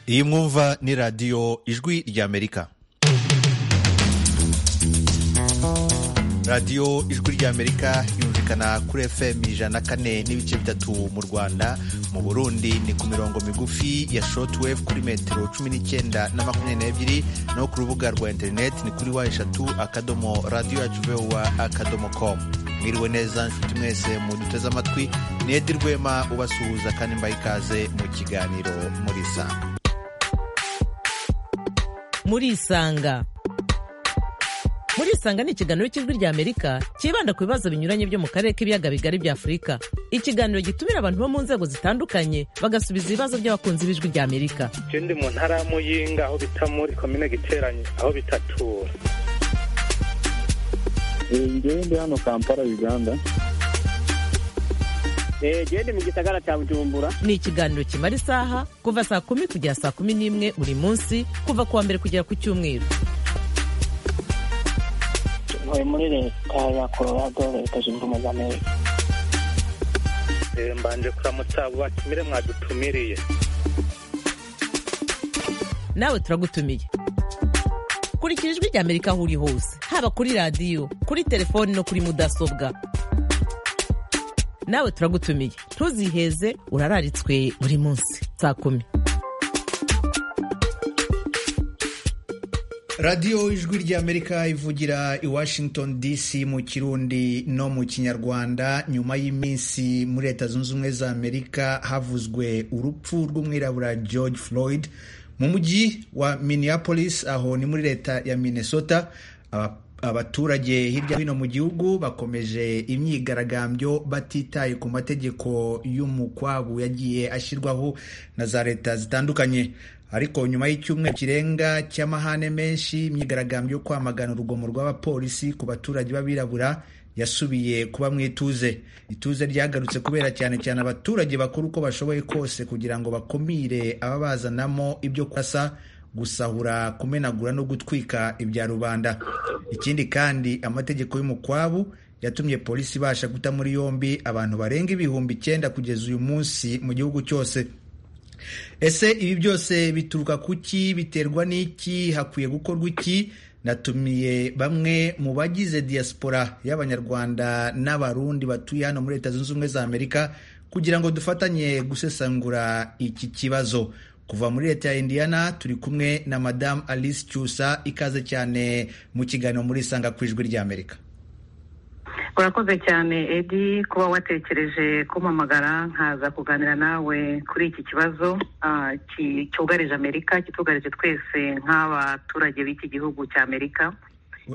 iyi mwumva ni radiyo ijwi ry'amerika radiyo ijwi ry'amerika yumvikana kuri fm ijana kane n'ibice bitatu mu rwanda mu burundi ni ku mirongo migufi ya shortwave kuri metero cumi n'icyenda na makumyabiri n'ebyiri no ku rubuga rwa interineti ni kuri wa eshatu akadomo radiyo yacu vowa akadomo komu mwiriwe neza nshuti mwese muduteze amatwi ni edi rwema ubasuhuza kandi mbaha ikaze mu kiganiro muri sanga muri isanga muri isanga ni ikiganiro cy'ijwi rya amerika cyibanda ku bibazo binyuranye byo mu karere k'ibiyaga bigari bya afurika ikiganiro gitumira abantu bo mu nzego zitandukanye bagasubiza ibibazo by'abakunzi b'ijwi rya amerika je ndi mu ntara ya muyinga aho bita muri komine giteranye aho bitatura ngewe ndi hano kampala uganda gende mu gisagara cya bujumbura ni ikiganiro kimara isaha kuva saa kumi kugera saa kumi n'imwe buri munsi kuva ku wa mbere kugera ku cyumweru ntuye muri leta ya colorado leta zunze ubumwe za amerika Eh, mbanje kuramutsa abo batumire mwadutumiriye nawe turagutumiye kurikira ijwi rya amerika aho uri hose haba kuri radiyo kuri telefoni no kuri mudasobwa nawe turagutumiye ntuziheze urararitswe buri munsi saa kumi radiyo ijwi ry'amerika ivugira i washington dc mu kirundi no mu kinyarwanda nyuma y'iminsi muri leta zunze ubumwe za amerika havuzwe urupfu rw'umwirabura george floyd mu mujyi wa minneapolis aho ni muri leta ya minnesota Aba- abaturage hirya no hino mu gihugu bakomeje imyigaragambyo batitaye ku mategeko y'umukwabu yagiye ashyirwaho na za leta zitandukanye ariko nyuma y'icyumweru kirenga cy'amahane menshi imyigaragambyo yo kwamagana urugomo rw'abapolisi ku baturage b'abirabura yasubiye kuba mu ituze ituze ryagarutse kubera cyane cyane abaturage bakora uko bashoboye kose kugira ngo bakumire ababazanamo ibyo kurasa gusahura kumenagura no gutwika ibya rubanda ikindi kandi amategeko y'umukwabu yatumye polisi ibasha guta muri yombi abantu barenga ibihumbi icyenda kugeza uyu munsi mu gihugu cyose ese ibi byose bituruka ku ki biterwa n'iki hakwiye gukorwa iki natumiye bamwe mu bagize diaspora y'abanyarwanda n'abarundi batuye hano muri leta zunze ubumwe za amerika kugira ngo dufatanye gusesangura iki kibazo kuva muri leta ya indiana turi kumwe na madamu alice cyusa ikaze cyane mu kiganiro muri sanga ku ijwi ry'amerika urakoze cyane edi kuba watekereje kumpamagara nkaza kuganira nawe kuri iki kibazo ah, ki- cyugarije amerika kitugarije twese nk'abaturage b'iki gihugu cya amerika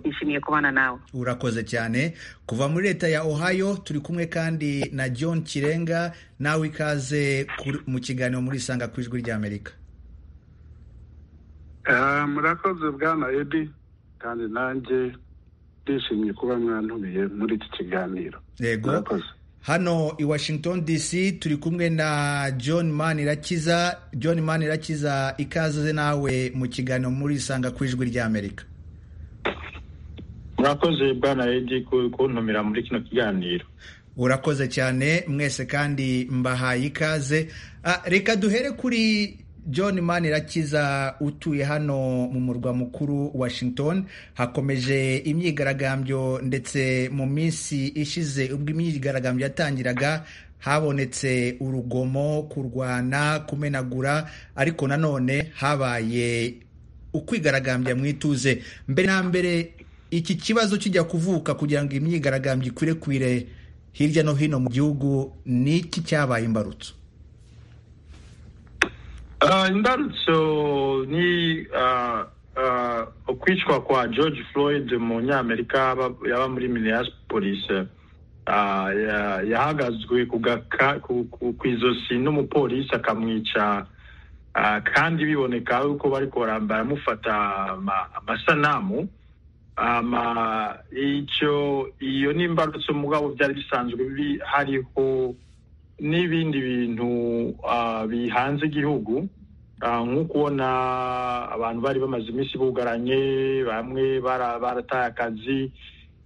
nishimiye kubana nawe urakoze cyane kuva muri leta ya ohio turi kumwe kandi na john kirenga nawe ikaze kuri- mu kiganiro muri sanga ku ijwi ry'amerika Ah, murakoze bwana edi kandi nanjye ndishimye kuba mwantumiye muri iki kiganiro yego murakoze hano i washington dc turi kumwe na john manirakiza john manirakiza ikaze nawe mu kiganiro muri sanga ku ijwi ry'amerika murakoze bwana edi ku- kuntumira muri kino kiganiro urakoze cyane mwese kandi mbahaye ikaze Ah, reka duhere kuri john manirakiza utuye hano mu murwa mukuru washington hakomeje imyigaragambyo ndetse mu minsi ishize ubwo imyigaragambyo yatangiraga habonetse urugomo kurwana kumenagura ariko nanone habaye ukwigaragambya mu ituze mbere na mbere iki kibazo kijya kuvuka kugira ngo imyigaragambyo ikwirekwire hirya no hino mu gihugu ni iki cyabaye imbarutso Ah, imbarutso ni ah, ah, ukwicwa kwa george floyd umunyamerika aba- yaba muri minneapolis Ah, ya- yahagazwe ku gaka- ku- ku- ku izosi n'umupolisi akamwica Ah, kandi biboneka yuko bariko bara- baramufata ama- amasanamu ama icyo iyo ni imbarutso mugabo byari bisanzwe bi- hariho n'ibindi bintu ah, bihanze igihugu Ah, nko kubona abantu bari bamaze iminsi bugaranye bamwe bara- barataye akazi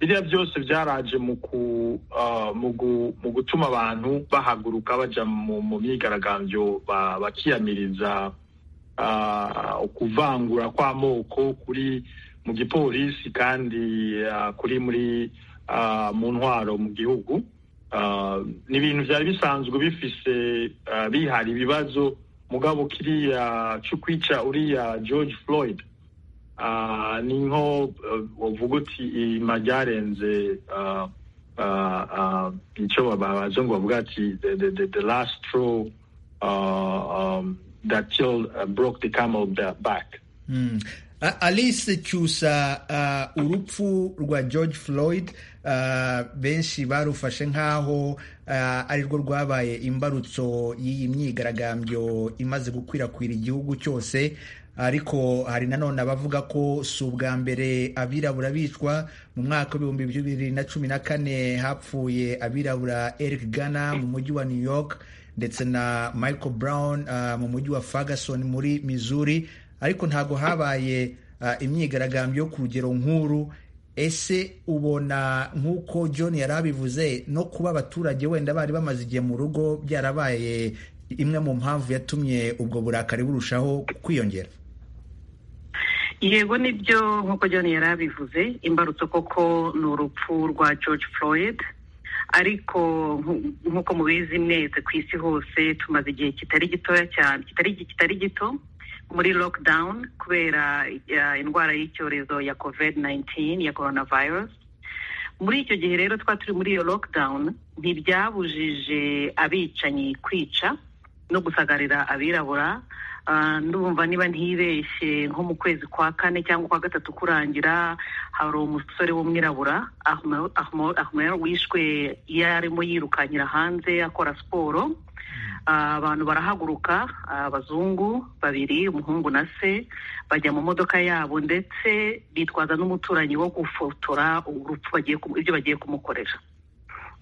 biriya byose byaraje mu ku- ah, mu gu- mu gutuma abantu bahaguruka baja mu mu myigaragambyo ba- bakiyamiriza ukuvangura kw'amoko kuri mu gipolisi kandi kuri muri mu ntwaro mu gihugu ni ibintu byari bisanzwe bifise bihari ibibazo mugabo kiriya cyo kwica uriya george floyd ni nko uvuga uti ima ryarenze icyo abazungu bavuga ati the last straw that still uh, broke the camel back. Mm. Uh, Alice Cyusa uh, urupfu rwa George Floyd uh, benshi barufashe nk'aho uh, ari rwo rwabaye imbarutso y'iyi myigaragambyo imaze gukwirakwira igihugu cyose ariko hari nanone abavuga ko si ubwa mbere abirabura bicwa mu mwaka w'ibihumbi bibiri na cumi na kane hapfuye abirabura Eric Gana mu mujyi wa New York ndetse na Michael Brown uh, mu mujyi wa Ferguson muri Missouri ariko ntago habaye uh, imyigaragambyo yo ku rugero nkuru ese ubona nk'uko John yarabivuze no kuba abaturage wenda bari bamaze igihe mu rugo byarabaye imwe mu mpamvu yatumye ubwo burakari burushaho kwiyongera yego nibyo nk'uko John yarabivuze imbarutso koko ni urupfu rwa George Floyd ariko nk'uko mubizi mwese ku isi hose tumaze igihe kitari gitoya cyane kitari gito muri lockdown kubera indwara y'icyorezo ya covid 19 ya coronavirus muri icyo gihe rero twari turi muri iyo lockdown ntibyabujije abicanyi kwica no gusagarira abirabura ndumva niba ntibeshye nko mu kwezi kwa kane cyangwa kwa gatatu kurangira hari umusore w'umwirabura ahumera wishwe iyo arimo yirukanyira hanze akora siporo abantu barahaguruka abazungu babiri umuhungu na se bajya mu modoka yabo ndetse bitwaza n'umuturanyi wo gufotora urupfu ibyo bagiye kumukorera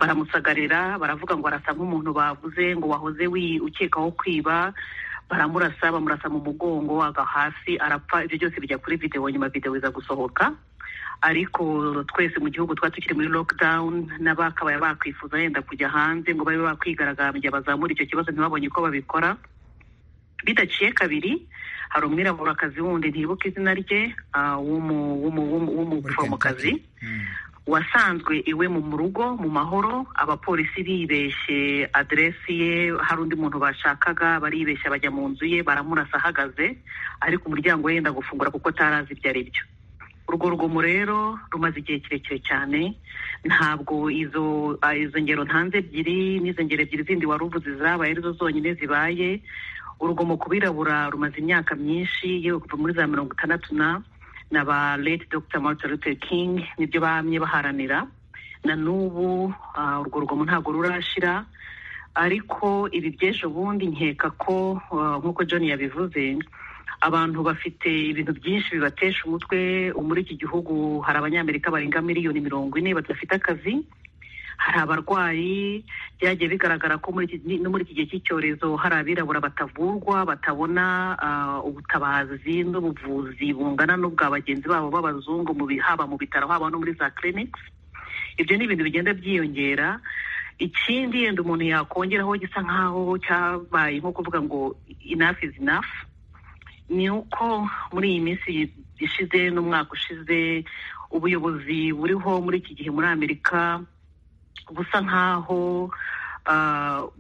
baramusagarira baravuga ngo arasa nk'umuntu bavuze ngo wahoze ukekaho kwiba baramurasa bamurasa mu mugongo aga hasi arapfa ibyo byose bijya kuri videwo nyuma videwo iza gusohoka ariko twese mu gihugu twari tukiri muri lockdown n'abakabaye bakwifuza yenda kujya hanze ngo babe bakwigaragambya bazamura icyo kibazo ntibabonye uko babikora bidaciye kabiri hari umwiraburakazi wundi ntibuka izina rye w'umuforomokazi wasanzwe iwe mu rugo mu mahoro abapolisi bibeshye aderesi ye hari undi muntu bashakaga baribeshya bajya mu nzu ye baramurasa ahagaze ariko umuryango we yenda gufungura kuko atarazi ibyo ari byo urwo rugomo rero rumaze igihe kirekire cyane ntabwo izo izo ngero ntanze ebyiri n'izo ngero ebyiri zindi wari uvuze zabaye arizo zonyine zibaye urugomo ku birabura rumaze imyaka myinshi yewe kuva muri za mirongo itandatu na na ba late dr martin luther king nibyo bamye baharanira na n'ubu urwo rugomo ntabwo rurashira ariko ibi by'ejo bundi nkeka ko nk'uko john yabivuze abantu bafite ibintu byinshi bibatesha umutwe muri iki gihugu hari abanyamerika barenga miliyoni mirongo ine badafite akazi hari abarwayi byagiye bigaragara ko no muri iki gihe cy'icyorezo hari abirabura batavurwa batabona ubutabazi n'ubuvuzi bungana n'ubwa bagenzi babo b'abazungu haba mu bitaro haba no muri za clinics ibyo ni ibintu bigenda byiyongera ikindi yenda umuntu yakongeraho gisa nk'aho cyabaye nko kuvuga ngo enough is enough ni uko muri iyi minsi ishize n'umwaka ushize ubuyobozi buriho muri iki gihe muri amerika busa nk'aho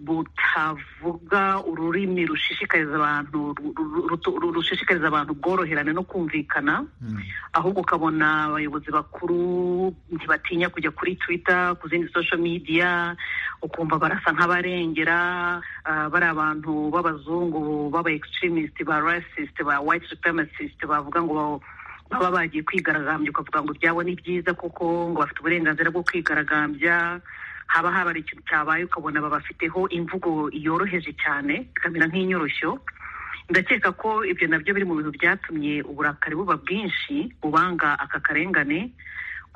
butavuga ururimi rushishikariza abantu rushishikariza abantu bworoherane no kumvikana ahubwo ukabona abayobozi bakuru ntibatinya kujya kuri twita ku zindi social media ukumva barasa nk'abarengera bari abantu b'abazungu b'aba extremist ba racist ba white supremacist bavuga ngo baba bagiye kwigaragambya ukavuga ngo ibyabo ni byiza kuko ngo bafite uburenganzira bwo kwigaragambya haba habara ikintu cyabaye ukabona babafiteho imvugo yoroheje cyane ikamera nk'inyoroshyo ndakeka ko ibyo nabyo biri mu bintu byatumye uburakari buba bwinshi bubanga aka karengane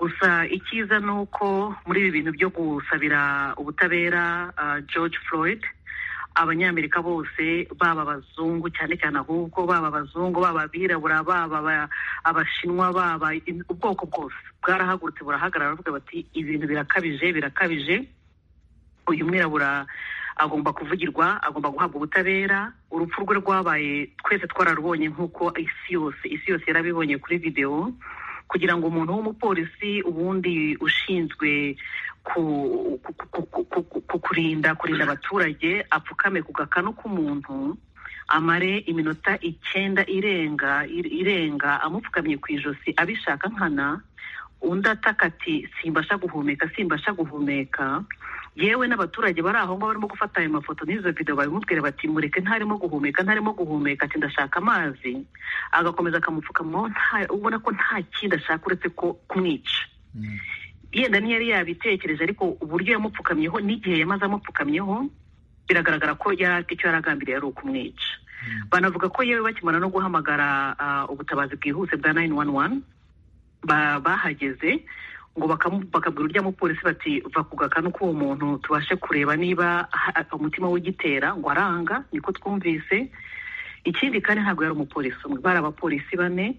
gusa icyiza ni uko muri ibi bintu byo gusabira ubutabera george floyd abanyamerika bose baba abazungu cyane cyane ahubwo baba abazungu baba abirabura baba abashinwa baba ubwoko bwose bwarahagurutse burahagarara baravuga bati ibintu birakabije birakabije uyu mwirabura agomba kuvugirwa agomba guhabwa ubutabera urupfu rwe rwabaye twese twararubonye nk'uko isi yose isi yose yarabibonye kuri videwo kugira ngo umuntu w'umupolisi ubundi ushinzwe kurinda kurinda abaturage apfukame ku gakanu k'umuntu amare iminota icyenda irenga irenga amupfukamye ku ijosi abishaka nkana undi ataka ati simbasha guhumeka simbasha guhumeka yewe n'abaturage bari aho ngaho barimo gufata ayo mafoto n'izo videwo babimubwira bati mureke ntarimo guhumeka ntarimo guhumeka ati ndashaka amazi agakomeza akamupfukamaho ubona ko nta kindi ashaka uretse ko kumwica yenda niyo yari yabitekereje ariko uburyo yamupfukamyeho n'igihe yamaze amupfukamyeho biragaragara ko icyo yari agambiriye ari ukumwica banavuga ko yewe bakimara no guhamagara ubutabazi bwihuse bwa nayini wani wani bahageze ngo bakabwira urya mupolisi bati va ku gakanu k'uwo muntu tubashe kureba niba umutima w'igitera ngo aranga niko twumvise ikindi kandi ntabwo yari umupolisi umwe bari abapolisi bane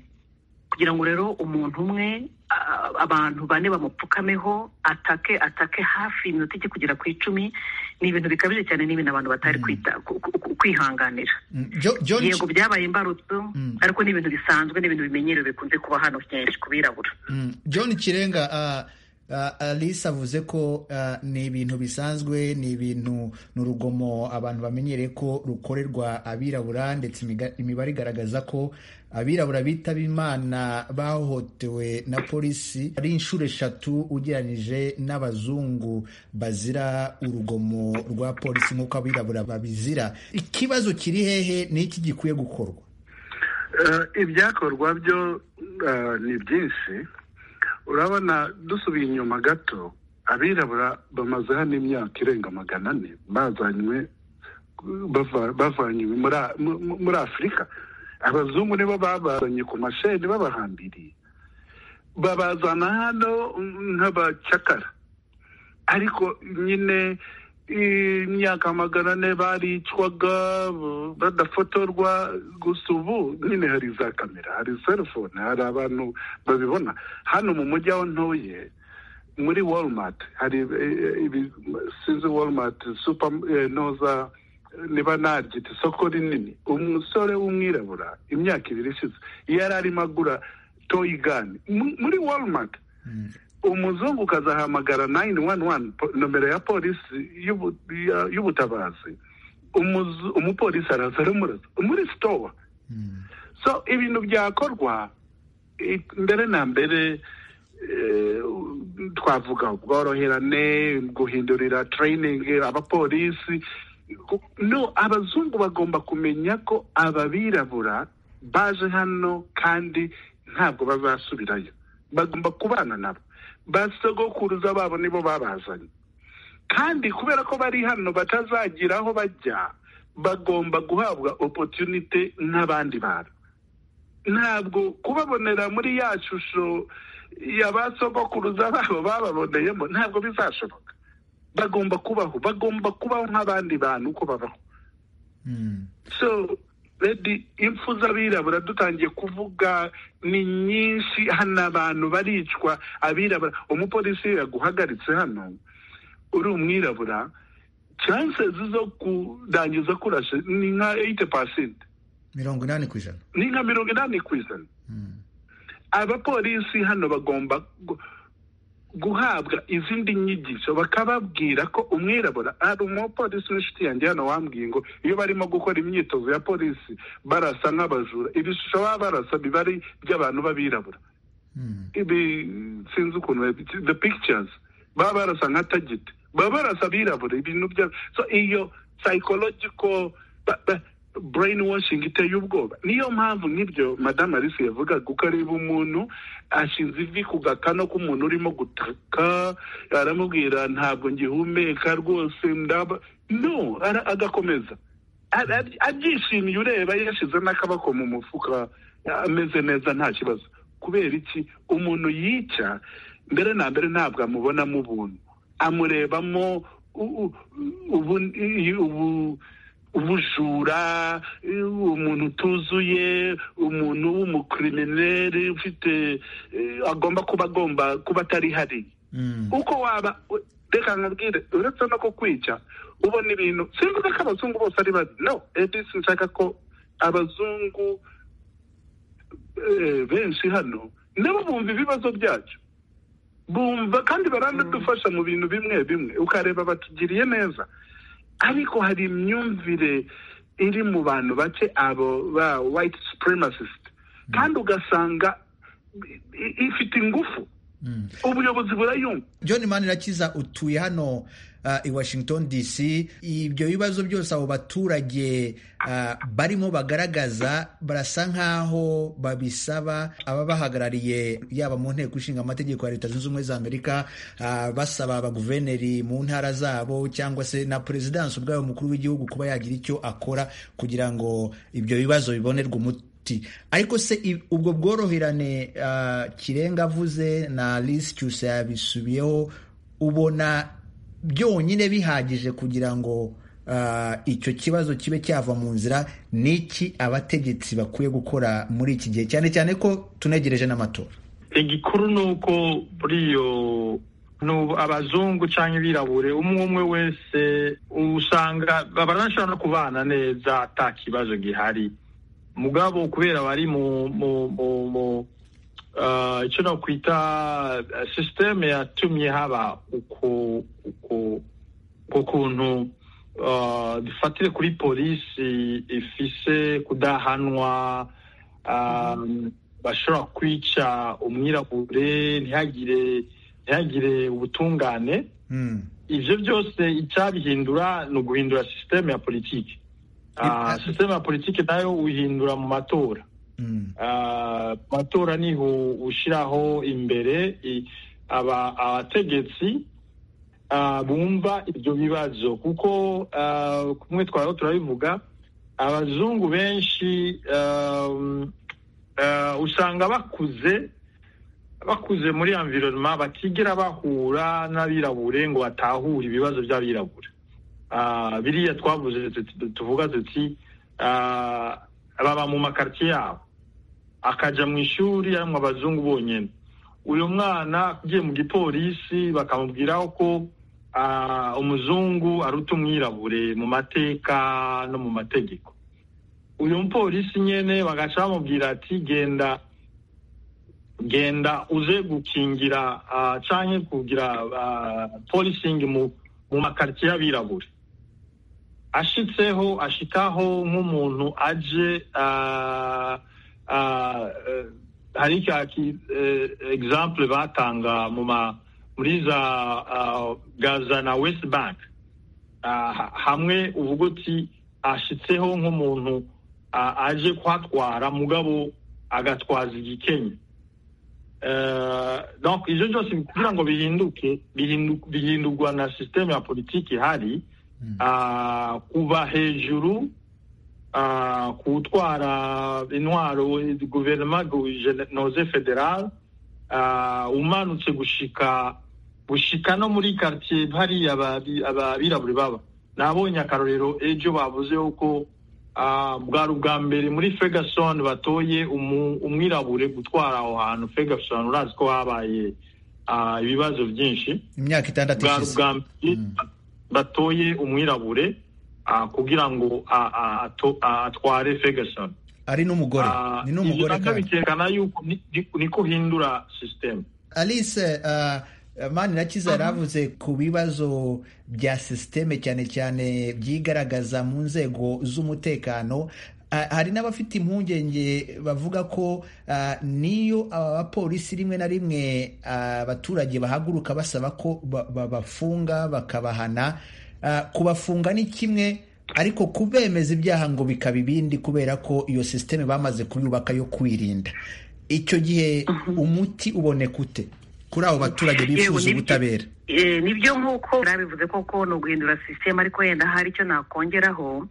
kugira ngo rero umuntu umwe abantu bane bamupfukameho atake atake hafi iminota ijya kugera ku icumi ni ibintu bikabije cyane ni ibintu abantu batari kwihanganira yego byabaye imbarutso ariko ni ibintu bisanzwe ni ibintu bimenyerewe bikunze kuba hano kenshi ku birabura john kirenga alice avuze ko ni ibintu bisanzwe ni ibintu ni urugomo abantu bamenyereye ko rukorerwa abirabura ndetse imibare igaragaza ko abirabura bitaba imana bahohotewe na polisi ari inshuro eshatu ugereranyije n'abazungu bazira urugomo rwa polisi nk'uko abirabura babizira ikibazo kiri hehe ni iki gikwiye gukorwa ibyakorwa byo ni byinshi urabona dusubiye inyuma gato abirabura bamaze hano imyaka irenga magana ane bazanywe bavanywe muri afurika abazungu nibo babazanye ku masheni babahambiriye babazana hano nk'abacakara ariko nyine imyaka magana ane baricwaga badafotorwa gusa ubu nyine hari za kamera hari selufone hari abantu babibona hano mu mujyi aho ntuye muri walmart hari sinzi walmart supa noza niba naryita isoko rinini umusore w'umwirabura imyaka ibiri ishize yari arimo agura toyigani muri walmart umuzungu ukazahamagara nayini wani wani nomero ya polisi y'ubutabazi umupolisi araza aramuraza muri sitowa so ibintu byakorwa mbere na mbere twavuga ubworoherane guhindurira tereyiningi abapolisi no abazungu bagomba kumenya ko ababirabura baje hano kandi ntabwo bazasubirayo bagomba kubana nabo basogokuruza babo nibo babazanye kandi kubera ko bari hano batazagira aho bajya bagomba guhabwa opotunite nk'abandi bantu ntabwo kubabonera muri ya shusho ya ba sogokuruza babo bababoneyemo ntabwo bizashoboka bagomba kubaho bagomba kubaho nk'abandi bantu uko babaho so impfu z'abirabura dutangiye kuvuga ni nyinshi hano abantu baricwa abirabura umupolisi yaguhagaritse hano uri umwirabura chances zo kurangiza kurashe ni nka eyite pasenti mirongo inani ku ijana ni nka mirongo inani ku ijana abapolisi hano bagomba guhabwa izindi nyigisho bakababwira ko umwirabura hari umupolisi w'inshuti yanjye hano wambwiye ngo iyo barimo gukora imyitozo ya polisi barasa nk'abajura ibishusho baba barasa biba ari iby'abantu b'abirabura ibi sinzi ukuntu the pictures baba barasa nka tagiti baba barasa abirabura ibintu bya so iyo psychological brain washing iteye ubwoba niyo mpamvu nk'ibyo madamu alice yavuga kuko areba umuntu ashinze ivi ku gakano k'umuntu urimo gutaka aramubwira ntabwo ngihumeka rwose ndaba no agakomeza abyishimiye ureba yashyize n'akaboko mu mufuka ameze neza nta kibazo kubera iki umuntu yica mbere na mbere ntabwo amubonamo ubuntu amurebamo ubu ubujura umuntu utuzuye umuntu w'umukirimineri ufite agomba kuba agomba kuba atari hari uko waba reka nkubwire uretse no kukwica ubona ibintu simvuga ko abazungu bose ari babi no edisi nshaka ko abazungu eh, benshi hano nabo bumva ibibazo byacu bumva kandi baranadufasha mu bintu bimwe bimwe ukareba batugiriye neza ariko hari imyumvire iri mu bantu bake abo ba white supremacist kandi ugasanga i- i- ifite ingufu ubuyobozi burayumva john manirakiza utuye hano ah, i washington dc ibyo bibazo byose abo baturage ah, barimo bagaragaza barasa nk'aho babisaba ababahagarariye yaba mu nteko ishinga amategeko ya leta zunze ubumwe za amerika ah, basaba abaguverineri mu ntara zabo cyangwa se na perezidansi ubwayo umukuru w'igihugu kuba yagira icyo akora kugira ngo ibyo bibazo bibonerwe umuti Ti. ariko se i- ubwo bworoherane ah, kirenga avuze na lisi cyose yabisubiyeho ubona byonyine bihagije kugira ngo ah, icyo kibazo kibe cyava mu nzira ni iki abategetsi bakwiye gukora muri iki gihe cyane cyane ko tunegereje n'amatora igikuru ni uko muri iyo ni ubu abazungu cyangwa ibirabure umwe umwe wese usanga baranashobora no kubana neza ata kibazo gihari mugabo kubera bari mu mu mu mu ah, icyo nakwita ah, sisiteme yatumye haba uko uko uko kuntu ah, dufatire kuri polisi ifise kudahanwa ah, bashobora kwica umwirabure ntihagire ntihagire ubutungane Mm. ivyo byose icyabihindura ni uguhindura sisiteme ya politiki Ah. sisiteme ya politiki nayo uyihindura mu matora Mm. Ah, mu matora niho ushyiraho imbere i- aba- abategetsi ah, bumva ibyo bibazo kuko ah, kumwe twariho turabivuga abazungu benshi ah, ah, usanga bakuze bakuze muri environnement batigera bahura n'abirabure ngo batahure ibibazo by'abirabure Ah, biriya twavuze tuti- tuvuga tuti ah, baba mu makartier yabo akaja mu ishuri arimwo abazungu bonyene uyu mwana agiye mu gipolisi bakamubwiraho ko ah, umuzungu aruta umwirabure mu mateka no mu mategeko uyu mupolisi nyene bagaca bamubwira ati genda genda uze gukingira ah, canke kugira ah, policing mu mu makartier y'abirabure ashitseho ashikaho nk'umuntu aje ah, ah, eh, hari ka ki- eh, example batanga mu ma muri za ah, Gaza na West Bank Ah, hamwe uvuga uti ashitseho nk'umuntu ah, aje kuhatwara mugabo agatwaza igikenye Eh, donc ivyo byose kugira ngo bihinduke bihindu- bihindurwa na systeme ya politiki ihari ah, kuva hejuru ah, kutwara intwaro guverinoma noze federal ah, umanutse gushika gushika no muri quartier hariya ababi- ababirabure baba nabonye akarorero ejo bavuze yuko ah, bwari ubwa mbere muri ferguson batoye umu- umwirabure gutwara aho hantu ferguson urazi ko habaye ah, ibibazo byinshi imyaka itandatu bwa ishize rugambye batoye umwirabure ah, kugira ngo ah, ah, ato- ah, atware ferguson ari n'umugore Ah, ni ibyo n'umugore nabyo kandi bikerekana yuko ni- ni- ni guhindura sisiteme alice uh, manirakiza yari avuze ku bibazo bya sisiteme cyane cyane byigaragaza mu nzego z'umutekano Ah, hari n'abafite impungenge bavuga ko ah, niyo aba bapolisi rimwe na rimwe ah, abaturage bahaguruka basaba ko ba- babafunga bakabahana Ah, kubafunga ni kimwe ariko kubemeza ibyaha ngo bikaba ibindi kubera ko iyo sisiteme bamaze kuyubaka yo kwirinda icyo gihe umuti uboneka ute kuri abo baturage Yewe, bifuza nibyo- ubutabera Eh, nibyo nk'uko nabivuze koko ni uguhindura sisiteme ariko wenda hari icyo nakongeraho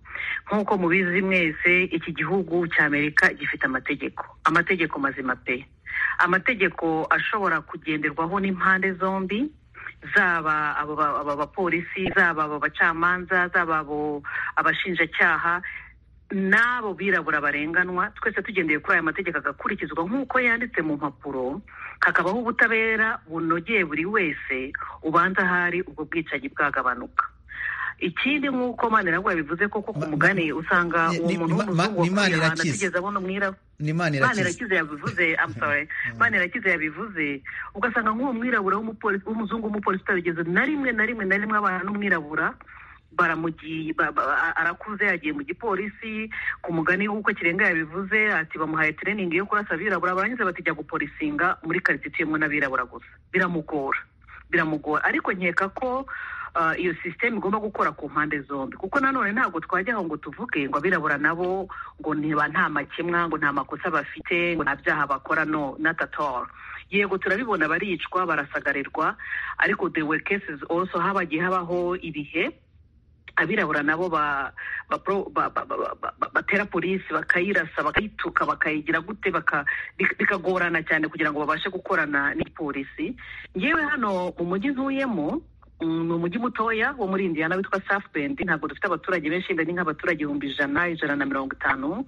nk'uko mubizi mwese iki gihugu cy'amerika gifite amategeko amategeko mazima pe amategeko ashobora kugenderwaho n'impande zombi zaba abo ba- aba bapolisi zaba abo bacamanza zaba abo abashinjacyaha n'abo birabura barenganwa twese tugendeye kuri aya mategeko agakurikizwa nk'uko yanditse mu mpapuro hakabaho ubutabera bunogeye buri wese ubanza ahari ubwo bwicanyi bwagabanuka ikindi nk'uko maniragwa bivuze koko ku Ma- mugani usanga ni- uwo ni- muntu ma- w'umuzungu ni Manirakiza. wakwihana tugeze abona umwirabura ni imana irakiza manirakiza yabivuze I'm sorry manirakiza yabivuze ugasanga nk'uwo mwirabura w'umupolisi w'umuzungu w'umupolisi utabigeze na rimwe na rimwe na rimwe abana n'umwirabura baramugiye ba- ba- arakuze yagiye mu gipolisi ku mugani w'uko kirenga yabivuze ati bamuhaye training yo kurasa abirabura barangiza batijya gupolisinga muri karitsiye ituyemo n'abirabura gusa biramugora biramugora ariko nkeka ko ah, iyo sisiteme igomba gukora ku mpande zombi kuko nanone ntabwo twajya aho ngo tuvuge ngo abirabura nabo ngo niba nta makemwa ngo nta makosa bafite ngo nta byaha bakora no not at all yego turabibona baricwa barasagarirwa ariko the were cases also habagiye habaho ibihe abirabura nabo ba- ba- pro- ba- ba- ba- ba- ba- batera polisi bakayirasa bakayituka bakayigira gute baka- bik- bikagorana cyane kugira ngo babashe gukorana n'ipolisi ngewe hano mu mujyi ntuyemo mm, ni umujyi mutoya wo muri indiana witwa south bend ntabwo dufite abaturage benshi wenda ni nk'abaturage ibihumbi ijana ijana na mirongo itanu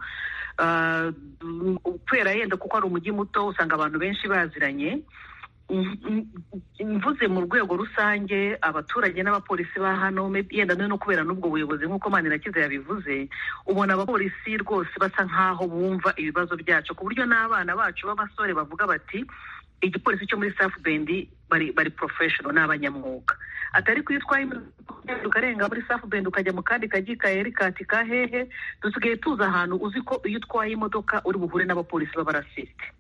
Ah, mm, kubera yenda kuko ari umujyi muto usanga abantu benshi baziranye Mm, mm, mvuze mu rwego rusange abaturage n'abapolisi ba hano maybe yenda no kubera n'ubwo buyobozi nk'uko manirakiza yabivuze ubona abapolisi rwose basa nk'aho bumva ibibazo byacu ku buryo n'abana bacu b'abasore bavuga bati igipolisi cyo muri safu bendi bari bari professional ni abanyamwuga atari ko iyo utwaye imodoka ukarenga muri safu bendi ukajya mu kandi kajyi ka erikati ka hehe dusigaye tuzi ahantu uzi ko iyo utwaye imodoka uri buhure n'abapolisi b'abarasisite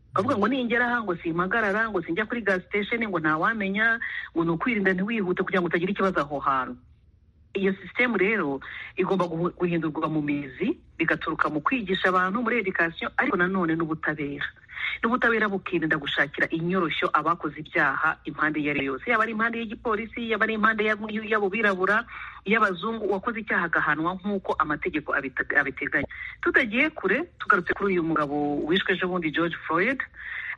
bavuga ngo ningera aha ngo simpagarara ngo sinjya kuri gas station ngo ntawamenya ngo ni ukwirinda ntiwihute kugira ngo utagira ikibazo aho hantu iyo sisitemu rero igomba guhu- guhindurwa mu mizi bigaturuka mu kwigisha abantu muri education ariko nanone n'ubutabera n'ubutabera bukirinda gushakira inyoroshyo abakoze ibyaha impande iyo ari yo yose yaba ari impande y'igipolisi yaba ari impande y'ab- y'abo birabura y'abazungu uwakoze icyaha agahanwa nk'uko amategeko abita- abiteganya tutagiye kure tugarutse kuri uyu mugabo wishwe ejobundi george floyd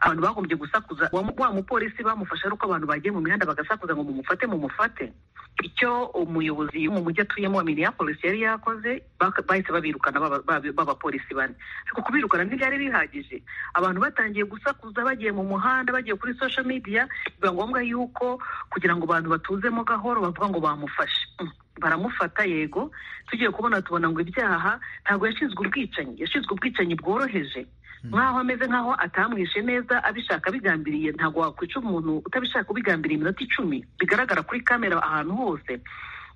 abantu bagombye gusakuza wa mu- wa mupolisi bamufashe ari uko abantu bagiye mu mihanda bagasakuza ngo mumufate mumufate icyo umuyobozi wo mu mujyi atuyemo wa minneapolis yari yakoze baka- bahise babirukana baba- baba- b'abapolisi bane ariko kubirukana ntibyari bihagije abantu batangiye gusakuza bagiye mu muhanda bagiye kuri social media biba ngombwa yuko kugira ngo abantu batuzemo gahoro bavuga ngo bamufashe Mm. baramufata yego tugiye kubona tubona ngo ibyaha ntabwo yashinzwe ubwicanyi yashinzwe ubwicanyi bworoheje nk'aho ameze nk'aho atamwishe neza abishaka abigambiriye ntabwo wakwica umuntu utabishaka ubigambiriye iminota icumi bigaragara kuri kamera ahantu hose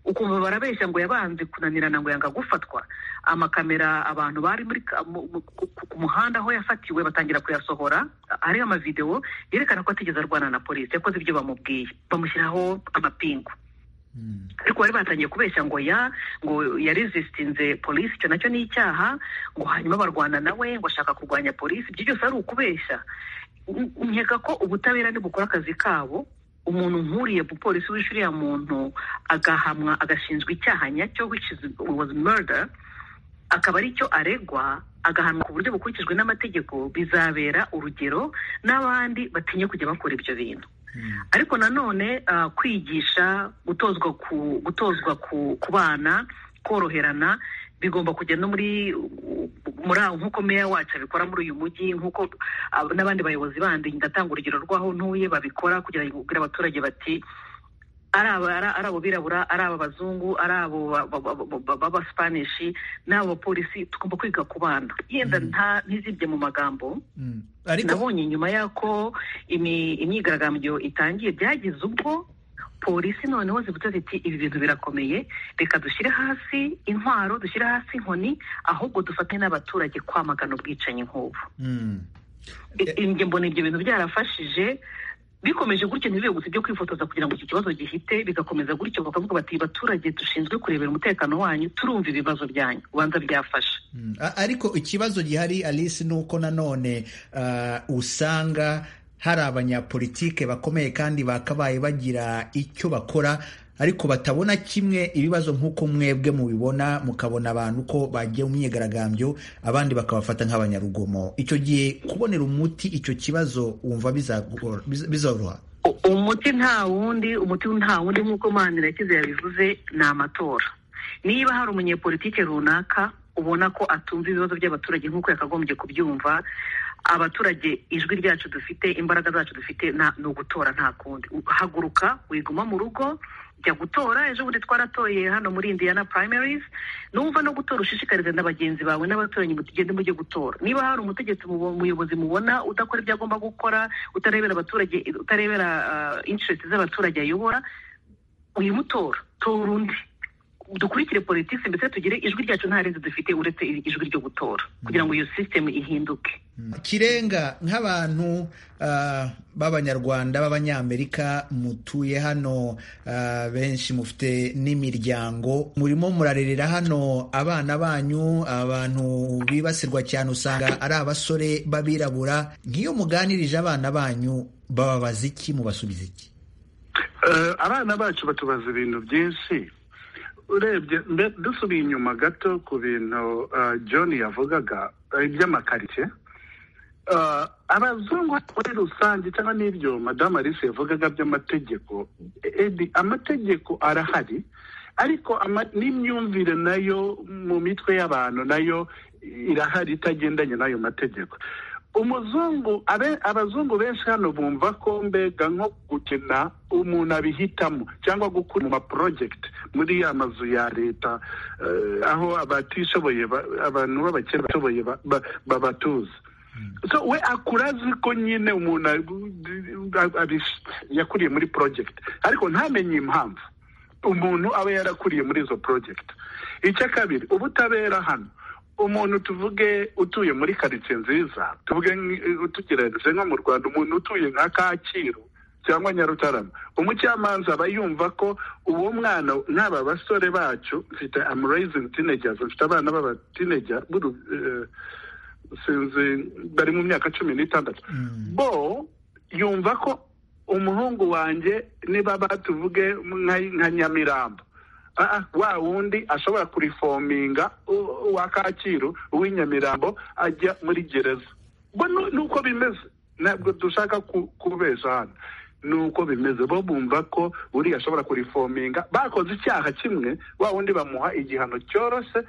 ukumva barabeshya ngo yabanze kunanirana ngo yanga gufatwa amakamera abantu bari muri ka- mu- mu- ku- ku- ku muhanda aho yafatiwe batangira kuyasohora hariho amavidewo yerekana ko atigeze arwana na polisi yakoze ibyo bamubwiye bamushyiraho amapingu ariko bari batangiye kubeshya ngo ya ngo yaresisitinze polisi icyo nacyo ni icyaha ngo hanyuma barwana nawe ngo ashaka kurwanya polisi ibyo byose ari ukubeshya N- nkeka ko ubutabera ntibukora akazi kabo umuntu nkuriye polisi wishe uriya muntu agahamwa agashinjwa icyaha nyacyo which is, was murder akaba ari cyo aregwa agahanwa ku buryo bukurikijwe n'amategeko bizabera urugero n'abandi batinye kujya bakora ibyo bintu ariko nanone ah, kwigisha gutozwa ku gutozwa ku, ku bana koroherana bigomba kujya no muri muri aho nk'uko meya wacu abikora muri uyu mujyi nk'uko ah, n'abandi bayobozi bandi ndatanga urugero rw'aho ntuye babikora kugira ngo babwire abaturage bati ari aba- ari- ari abo birabura ari aba bazungu ari abo ba- ba- ba- ba- ba- b'abasipanishi n'abo bapolisi tugomba kwiga ku bana yenda nta ntizibye mu magambo Mm. ariko nabonye nyuma y'uko imi- imyigaragambyo itangiye byagize ubwo polisi noneho zivuze ziti ibi bintu birakomeye reka dushyire hasi intwaro dushyire hasi inkoni ahubwo dufate n'abaturage kwamagana ubwicanyi nk'ubu Mm. I- njye mbona ibyo bintu byarafashije bikomeje gutyo ntibibe gusa ibyo kwifotoza kugira ngo iki kibazo gihite bigakomeza gutyo bakavuga bati baturage dushinzwe kurebera umutekano wanyu turumva ibibazo byanyu ubanza byafasha Mm. A- ariko ikibazo gihari alice ni uko nanone ah, usanga hari abanyapolitike bakomeye kandi bakabaye bagira icyo bakora ariko batabona kimwe ibibazo nk'uko mwebwe mubibona mukabona abantu ko bagiye mu myigaragambyo abandi bakabafata nk'abanyarugomo icyo gihe kubonera umuti icyo kibazo wumva bizagor- biza- bizoroha U- umuti nta wundi umuti nta wundi nk'uko manirakiza yabivuze ni amatora niba hari umunyepolitike runaka ubona ko atumva ibibazo by'abaturage nk'uko yakagombye kubyumva abaturage ijwi ryacu dufite imbaraga zacu dufite ni ugutora nta kundi haguruka wiguma mu rugo jya gutora ejo bundi twaratoye hano muri indiana primaries numva no gutora ushishikarize na bagenzi bawe n'abaturanyi mutugende mujye gutora niba hari umutegetsi umuyobozi mubona udakora ibyo agomba gukora utarebera abaturage utarebera interest z'abaturage ayobora uyimutora tora undi dukurikire politiki mbese tugire ijwi ryacu nta rindi dufite uretse ijwi ryo gutora kugira ngo iyo sisitemu ihinduke kirenga nk'abantu b'abanyarwanda b'abanyamerika mutuye hano benshi mufite n'imiryango murimo murarerera hano abana banyu abantu bibasirwa cyane usanga ari abasore b'abirabura nk'iyo muganirije abana banyu bababaza iki mubasubiza iki abana bacu batubaza ibintu byinshi urebye dusubiye inyuma gato ku bintu john yavugaga iby'amakaritsiye abazungu muri rusange cyangwa n'ibyo madamu alice yavugaga by'amategeko amategeko arahari ariko n'imyumvire nayo mu mitwe y'abantu nayo irahari itagendanye n'ayo mategeko umuzungu abazungu benshi hano bumva ko mbega nko gukina umuntu abihitamo cyangwa gukura mu maporojegiti muri ya mazu ya leta aho abatishoboye abantu b'abakene bashoboye babatuza we akura azi ko nyine umuntu yakuriye muri porojegiti ariko ntamenye impamvu umuntu aba yarakuriye muri izo porojegiti icya kabiri ubutabera hano umuntu tuvuge utuye muri karitsiye nziza tuvuge tugereranyije nko mu rwanda umuntu utuye nka kacyiru cyangwa nyarutarama umucamanza aba yumva ko uwo mwana nk'aba basore bacu mfite amurayizingi tinejyazi mfite abana b'abatinejya sinzi bari mu myaka cumi n'itandatu bo yumva ko umuhungu wanjye niba batuvuge nka nyamirambo wa wundi ashobora kurifominga uwa kacyiru uw'inyamirambo ajya muri gereza bo nuko bimeze ntabwo dushaka kubesha hano nuko bimeze bo bumva ko uriya ashobora kurifominga bakoze icyaha kimwe wa wundi bamuha igihano cyoroshye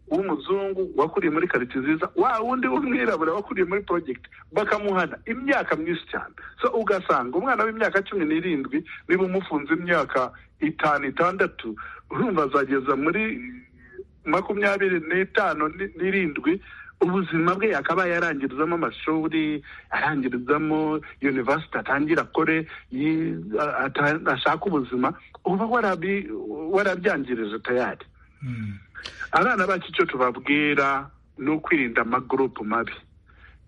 w'umuzungu wakuriye muri karitsiye nziza wa wundi w'umwirabura wakuriye muri porojegiti bakamuhana imyaka myinshi cyane so ugasanga umwana w'imyaka cumi n'irindwi niba umufunze imyaka itanu itandatu urumva azageza muri makumyabiri n'itanu n'irindwi ubuzima bwe akaba yarangirizamo amashuri arangirizamo yunivasiti atangira akore ashaka ubuzima uba warabyangirije tayari abana bacu icyo tubabwira ni ukwirinda amagurupu mabi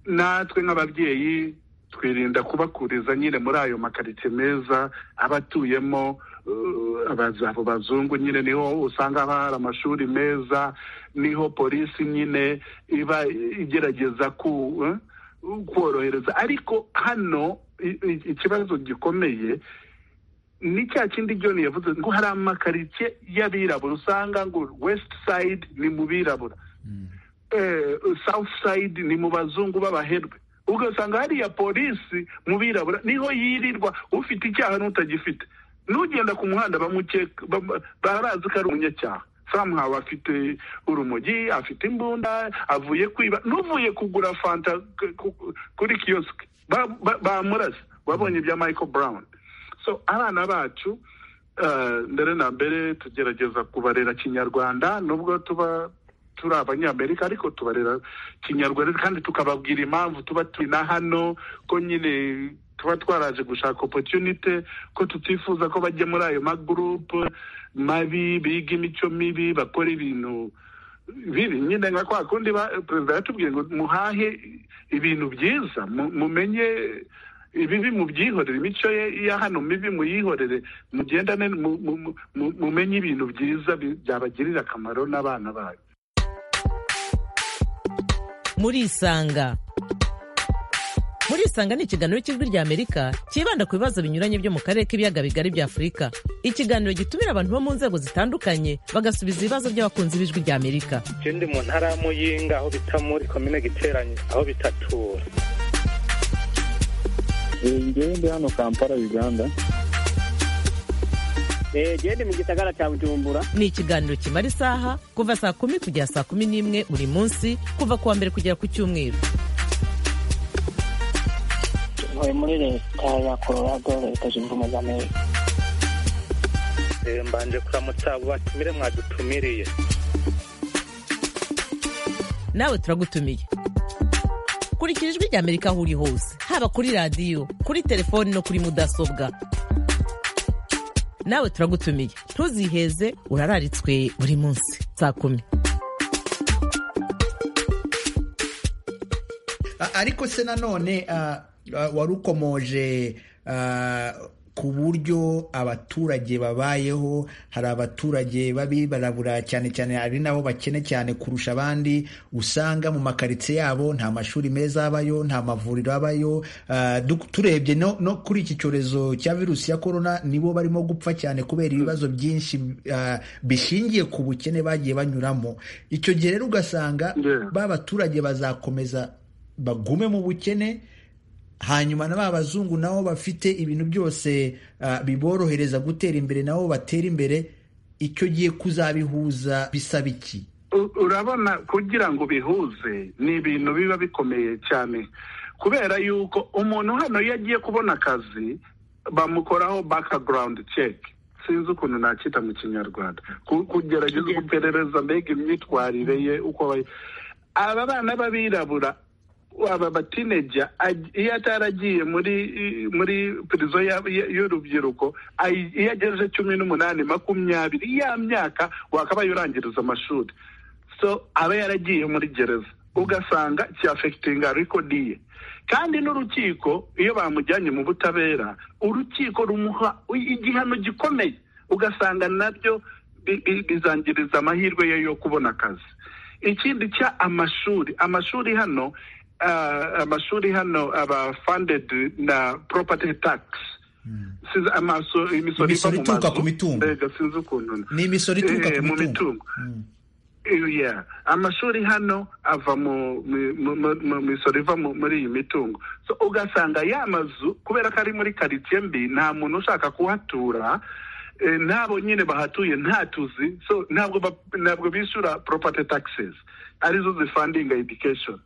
natwe nk'ababyeyi twirinda kubakuriza nyine muri ayo makaritsiye meza aba atuyemo abo bazungu nyine niho usanga hari amashuri meza niho polisi nyine iba igerageza korohereza ariko hano ikibazo gikomeye ni cya kindi John yavuze ngo hari amakaritsiye y'abirabura usanga ngo west side ni mu birabura south side ni mu bazungu b'abaherwe ugasanga hariya polisi mu birabura niho yirirwa ufite icyaha n'utagifite n'ugenda ku muhanda barazi ko ari umunyacyaha samuhawe afite urumogi afite imbunda avuye kwiba n'uvuye kugura fanta kuri kiyosike bamurasa wabonye ibya michael brown so abana bacu mbere na mbere tugerageza kubarera kinyarwanda nubwo tuba turi abanyamerika ariko tubarera kinyarwanda kandi tukababwira impamvu tuba turi na hano ko nyine tuba twaraje gushaka opotunite ko tutifuza ko bajya muri ayo magurupe mabi biga imico mibi bakora ibintu bibi nyine nka kwa kundi perezida yatubwiye ngo muhahe ibintu byiza mumenye ibibi mubyihorere imico ye ya hano mibi muyihorere mugendane mumenye ibintu byiza byabagirira akamaro n'abana bayo murisanga murisanga ni ikiganiro cy'ijwi rya amerika cyibanda ku bibazo binyuranye byo mu karere k'ibiyaga bigari bya afurika ikiganiro gitumira abantu bo mu nzego zitandukanye bagasubiza ibibazo by'abakunzi b'ijwi rya amerika ikindi mu ntara ya muyinga aho bita muri komine giteranye aho bitatura njyewe ndi hano kampala uganda gende mu gisagara cya bujumbura ni ikiganiro kimara isaha kuva saa kumi kugera saa kumi n'imwe buri munsi kuva ku wa mbere kugera ku cyumweru ntuye muri leta ya colorado leta zunze ubumwe za amerika Eh, mbanje kuramutsa abo batumire mwadutumiriye nawe turagutumiye kurikira ijwi rya amerika aho uri hose haba kuri radiyo kuri telefoni no kuri mudasobwa nawe turagutumiye ntuziheze urararitswe buri munsi saa kumi A- ariko se nanone ah, ah, wari ukomoje ah, ku buryo abaturage babayeho hari abaturage babibarabura cyane cyane hari n'abo bakene cyane kurusha abandi usanga mu makaritsiye yabo nta mashuri meza abayo nta mavuriro abayo Ah, du- turebye no, no kuri iki cyorezo cya virusi ya korona nibo barimo gupfa cyane kubera ibibazo byinshi ah, bishingiye ku bukene bagiye banyuramo icyo gihe rero ugasanga Yeah. ba baturage bazakomeza bagume mu bukene hanyuma na ba bazungu nabo bafite ibintu byose ah, biborohereza gutera imbere nabo batera imbere icyo gihe kuzabihuza bisaba iki U- urabona kugira ngo bihuze ni ibintu biba bikomeye cyane kubera yuko umuntu hano iyo agiye kubona akazi bamukoraho background check sinzi ukuntu nakita mu kinyarwanda Ku- kugerageza guperereza mbega imyitwarire ye uko abaye aba bana b'abirabura aba batineja aj- iyo ataragiye muri i- muri prison ya- ya- y'urubyiruko ayi- iyo agejeje cumi n'umunani makumyabiri ya myaka wakabaye urangiriza amashuri so aba yaragiye muri gereza ugasanga cyafekitinga rekodi ye kandi n'urukiko iyo bamujyanye mu butabera urukiko rumuha i- igihano gikomeye ugasanga nabyo bi- bi- bizangiriza amahirwe ye yo kubona akazi ikindi cya amashuri amashuri hano ah, amashuri hano aba funded na property tax Siza- amaso- imisoro iva Imisoro mu ituruka mazu. ku mitungo. Erega sinzi ukuntu ni imisoro ituruka Eh, ku mu mitungo mitungo. Mm. yeah. amashuri hano ava mu mu- mu- mu misoro iva mu- muri iyi mitungo so ugasanga ya mazu kubera ko ari muri karitsiye mbi nta muntu ushaka kuhatura eh, n'abo nyine bahatuye nta tuzi so ntabwo ba- ntabwo bishyura property taxes arizo zifandinga education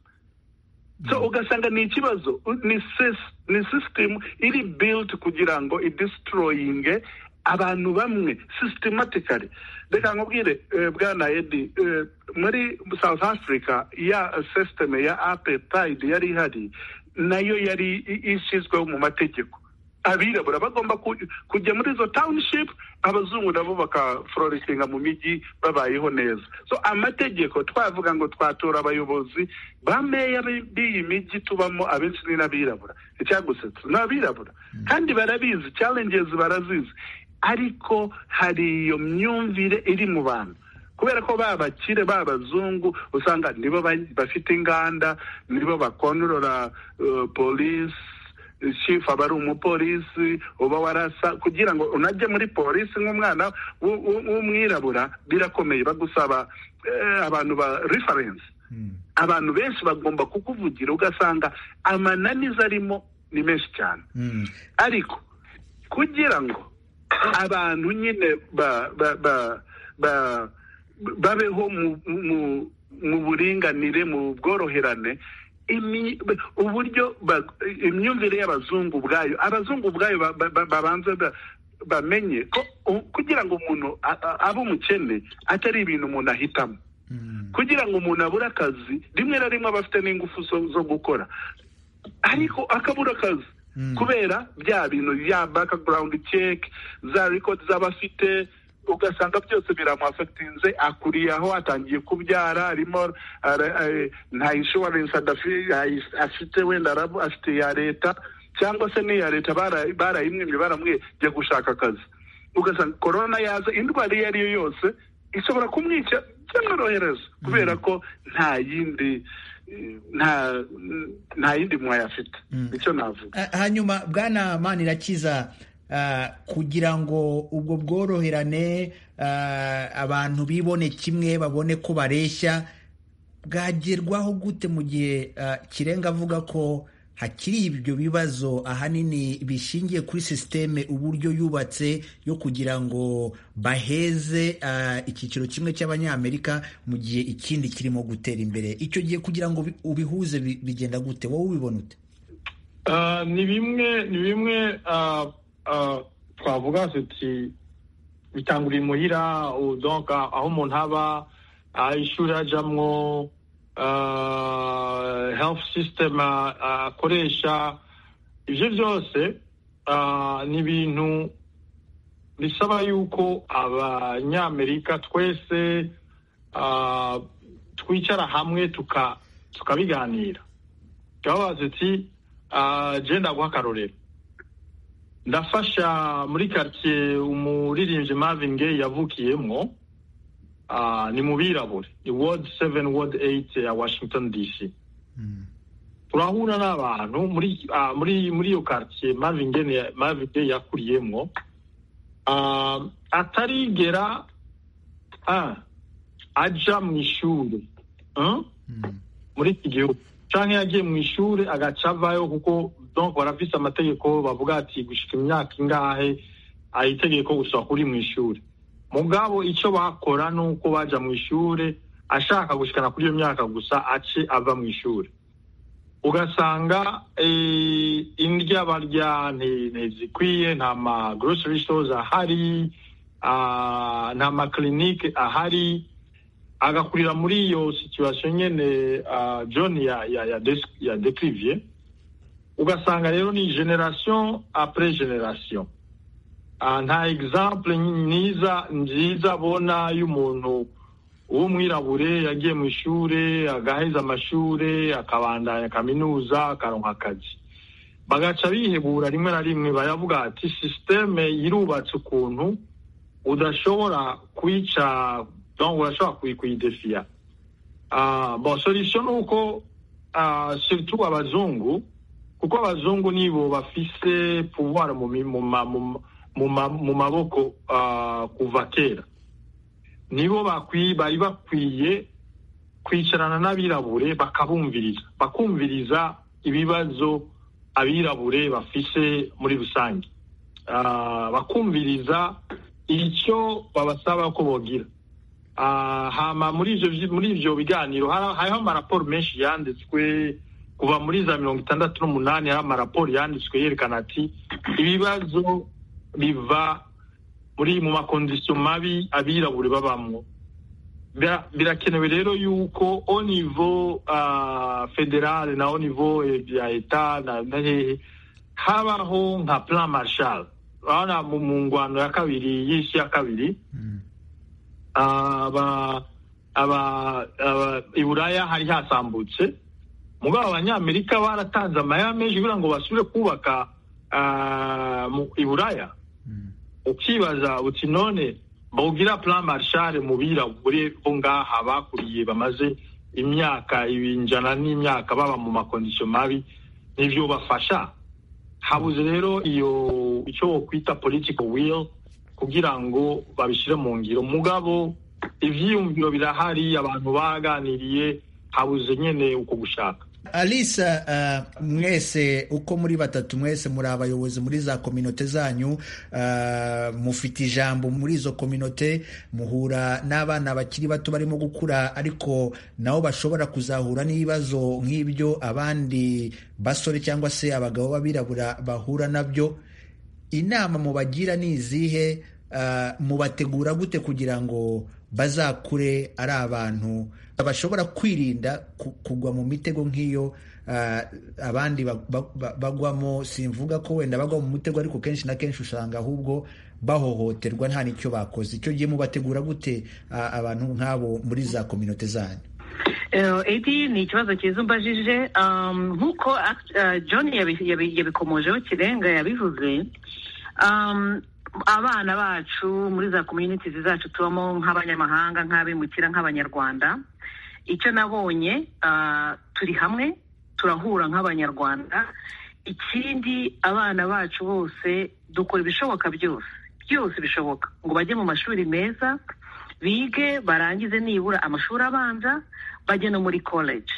so ugasanga ni ikibazo u- ni sis- ni system iri built kugira ngo idestroyinge abantu bamwe systematically reka nkubwire eh, bwana edi eh, muri south africa ya system ya apartheid yari ihari nayo yari i- ishyizweho mu mategeko abirabura bagomba ku- kujya muri izo township abazungu nabo bakaflorisinga mu mijyi babayeho neza so amategeko twavuga ngo twatora abayobozi ba meya b'i- b'iyi mijyi tubamo abenshi ni n'abirabura icyagusetsa ni abirabura kandi barabizi challenges barazizi ariko hari iyo myumvire iri mu bantu kubera ko babakire babazungu usanga nibo ba- bafite inganda nibo bakontorora uh, polisi chief aba ari umupolisi uba warasa kugira ngo unajye muri polisi nk'umwana w'u- w'u- w'umwirabura birakomeye bagusaba eh, abantu ba reference abantu benshi bagomba kukuvugira ugasanga amananiza arimo ni menshi cyane Mm. ariko kugira ngo abantu nyine ba ba ba ba babeho mu mu- mu buringanire mu bworoherane imi- uburyo ba- imyumvire y'abazungu ubwayo abazungu ubwayo ba- ba- ba- babanze ba- bamenye ko u- kugira ngo umuntu a- a- abe umukene atari ibintu umuntu ahitamo kugira ngo umuntu abure akazi rimwe na rimwe aba afite n'ingufu zo- zo gukora ariko akabura akazi kubera bya bintu bya background check za record z'abafite ugasanga byose biramuafectinze akuriye aho atangiye kubyara arimo ara- eh, nta insurance adafi- ayi- afite wenda arabu- afite iya leta cyangwa se n'iya leta bara- barayimwimye baramwiye gushaka akazi ugasanga korona yaza indwara iyo ari yo yose ishobora kumwica byamworohereza kubera ko nta yindi eh, nta nta yindi mwayo afite nicyo navuga Ah, hanyuma bwana manirakiza ah, kugira ngo ubwo bworoherane ah, abantu bibone kimwe babone ko bareshya bwagerwaho gute mu gihe ah, kirenga avuga ko hakiri ibyo bibazo ahanini bishingiye kuri sisiteme uburyo yubatse yo kugira ngo baheze uh, icyiciro kimwe cy'abanyamerika mu gihe ikindi kirimo gutera imbere icyo gihe kugira ngo ubihuze bigenda gute wowe ubibona ute Uh, ni bimwe ni bimwe uh, uh, twavuga tuti bitanguriye muhira uh, donc uh, aho umuntu aba uh, ishuri ajamwo uh, health system akoresha uh, uh, ivyo byose uh, ni ibintu bisaba yuko abanyamerika twese uh, twicara hamwe tuka tukabiganira twabaza tuti je ndaguha akarorero ndafasha muri karitsiye umuririmbyi Marvin Gaye yavukiyemwo ni mu birabure ni wodi seveni wodi eyiti ya washington dc turahura n'abantu muri iyo karitsiye Marvin Gaye yakuriyemwo atarigera aja mu ishuri muri iki gihugu canke yagiye mu ishuri agaca avayo kuko donc barafise amategeko bavuga ati gushika imyaka ingahe itegeko gusaba kuri mu ishuri mugabo ico bakora nuko baja mu ishuri ashaka gushikana kuri iyo myaka gusa ace ava mu ishuri ugasanga indya barya ntizikwiye nta ma grocery stores ahari nta makilinike ahari agakurira muri iyo situation nyene uh, John ya ya ya, des, ya décrivier ugasanga rero ni generation après generation uh, nta exemple niza nziza bona y'umuntu w'umwirabure yagiye mu ishure agaheza amashure akabandanya kaminuza akaronka akazi bagaca bihebura rimwe na rimwe baravuga ati systeme yirubatse ukuntu udashobora kwica donc urashobora kuyidefiya bon solution ni uko surtout abazungu kuko abazungu nibo bafise pouvoir mu maboko kuva kera nibo bari bakwiye kwicarana n'abirabure bakabumviriza bakumviriza ibibazo abirabure bafise muri rusange bakumviriza icyo babasaba ko bogira hama muri ivyo muri ivyo biganiro hariho amaraporo menshi yanditswe kuva muri za mirongo itandatu n'umunani hariho amaraporo yanditswe yerekana ati ibibazo biva muri mu makondisiyo mabi abirabure babamwo birakenewe rero yuko au niveau uh, federale na au niveau ya eta na, na hehe habaho nka plan marshal urabona mu ngwano ya kabiri y'isi ya kabiri mm. aba aba iburaya hari hasambutse mugabo abanyamerika baratanze amahera menshi kugira ngo basubire kubaka iburaya ukibaza uti none bawugira plan marshal mu birabure bo ngaha bakuriye bamaze imyaka ibinjana n'imyaka baba mu makondisiyo mabi nivyo bafasha habuze rero iyo icyo wokwita political will kugira ngo babishyire mu ngiro mugabo ibyiyumviro birahari abantu baganiriye habuze nyine uko gushaka alisa mwese uko muri batatu mwese muri abayobozi muri za kominote zanyu mufite ijambo muri izo kominote muhura n'abana bakiri bato barimo gukura ariko nabo bashobora kuzahura n'ibibazo nk'ibyo abandi basore cyangwa se abagabo b'abirabura bahura nabyo inama mubagira ni izihe mubategura gute kugira ngo bazakure ari abantu bashobora kwirinda kugwa mu mitego nk'iyo abandi bagwamo simvuga ko wenda bagwa mu mutego ariko kenshi na kenshi usanga ahubwo bahohoterwa nta n'icyo bakoze icyo gihe mubategura gute abantu nk'abo muri za kominote zanyu edi ni ikibazo cyiza umbajije nk'uko john yabikomojeho kirenga yabivuze abana bacu muri za komyunitizi zacu tubamo nk'abanyamahanga nk'abimukira nk'abanyarwanda icyo nabonye turi hamwe turahura nk'abanyarwanda ikindi abana bacu bose dukora ibishoboka byose byose bishoboka ngo bajye mu mashuri meza bige barangize nibura amashuri abanza bajye no muri college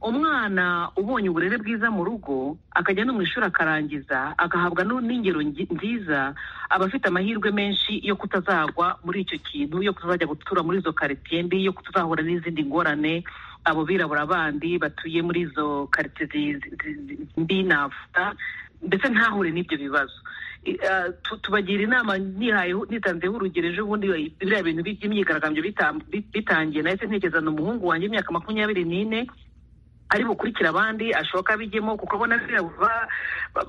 umwana ubonye uburere bwiza mu rugo akajya no mu ishuri akarangiza agahabwa n'ingero nziza aba afite amahirwe menshi yo kutazagwa muri icyo kintu yo kutazajya gutura muri izo karitsiye mbi yo kutazahura n'izindi ngorane abo birabura bandi batuye muri izo karitsiye mbi navuga ndetse ntahure n'ibyo bibazo tubagira inama nihayeho nitanzeho urugero ejo bundi biriya bintu by'imyigaragambyo bitangiye nahise ntekereza ni umuhungu wanjye imyaka makumyabiri n'ine ari bukurikira abandi ashoka abijyemo kuko abona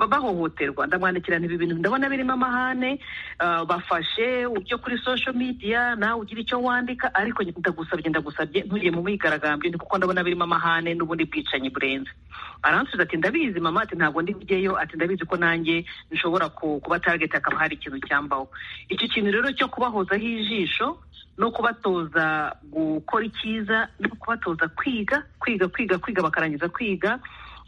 bahohoterwa ndamwandikira ibi bintu ndabona birimo amahane bafashe ibyo kuri sosho midiya nawe ugira icyo wandika ariko ndagusabye ndagusabye ntujye mu myigaragambyo ni kuko ndabona birimo amahane n'ubundi bwicanyi burenze aransubiza ati ndabizi mama ati ntabwo ndi bujyeyo ati ndabizi ko nanjye nshobora kuba targeti hakaba hari ikintu cyambaho icyo kintu rero cyo kubahozaho ijisho no kubatoza gukora icyiza no kubatoza kwiga kwiga kwiga kwiga bakarangiza kwiga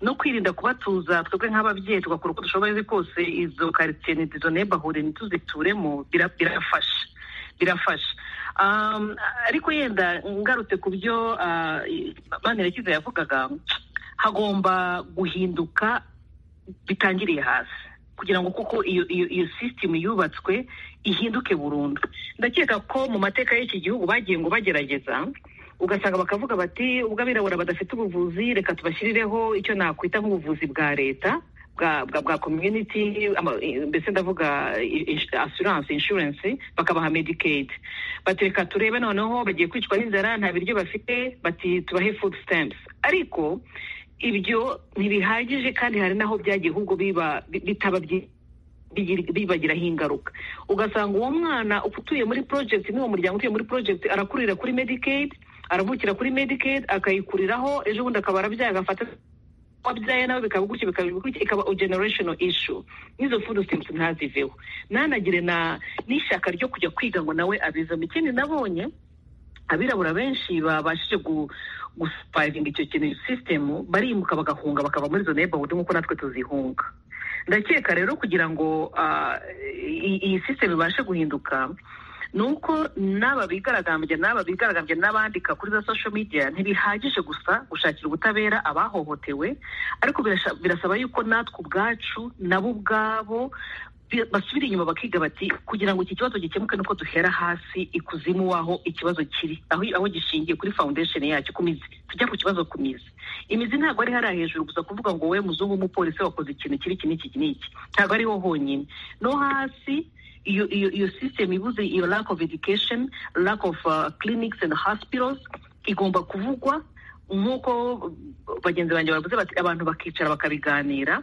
no kwirinda kubatuza twebwe nk'ababyeyi tugakora uko dushoboye kose izo karitsiye izo nebahure ntituzituremo birafasha birafasha ariko yenda ngarutse ku byo manirakiza yavugaga hagomba guhinduka bitangiriye hasi kugira ngo kuko iyo iyo sisitemu yubatswe ihinduke burundu ndakeka ko mu mateka y'iki gihugu bagiye ngo bagerageza ugasanga bakavuga bati ubwo abirabura badafite ubuvuzi reka tubashyirireho icyo nakwita nk'ubuvuzi bwa leta bwa community mbese ndavuga assurance insurance bakabaha medicate batereka turebe noneho bagiye kwicwa n'inzara nta biryo bafite bati tubahe food stamps ariko ibyo ntibihagije kandi hari n'aho byagiye ahubwo biba bitaba bibagiraho ingaruka ugasanga uwo mwana utuye muri project n'uwo muryango utuye muri project arakurira kuri medicate aravukira kuri medicate akayikuriraho ejo bundi akaba arabyaye agafata wabyaye nawe bikaba gutyo bikaba gutyo ikaba generational issue n'izo food stamps ntaziveho ntanagire na n'ishyaka ryo kujya kwiga ngo nawe abizamo ikindi nabonye abirabura benshi babashije gusupayivinga icyo kintu sisitemu barimuka bagahunga bakava muri izo neighborhood nk'uko natwe tuzihunga ndakeka rero kugira ngo iyi sisitemu ibashe guhinduka ni uko n'aba bigaragambya n'aba bigaragambya n'abandika kuri za social media ntibihagije gusa gushakira ubutabera abahohotewe ariko birasaba yuko natwe ubwacu nabo ubwabo basubira inyuma bakiga bati kugira ngo iki kibazo gikemuke nuko duhera hasi ikuzimu waho ikibazo kiri aho gishingiye kuri foundation yacyo ku mizi tujya ku kibazo ku mizi imizi ntabwo ari hariya hejuru gusa kuvuga ngo wowe muzungu w'umupolisi wakoze ikintu kiri iki n'iki n'iki ntabwo ariho honyine no hasi iyo iyo iyo system ibuze iyo lack of education lack of uh, clinics and hospitals igomba kuvugwa nk'uko bagenzi banjye bavuze bati abantu bakicara bakabiganira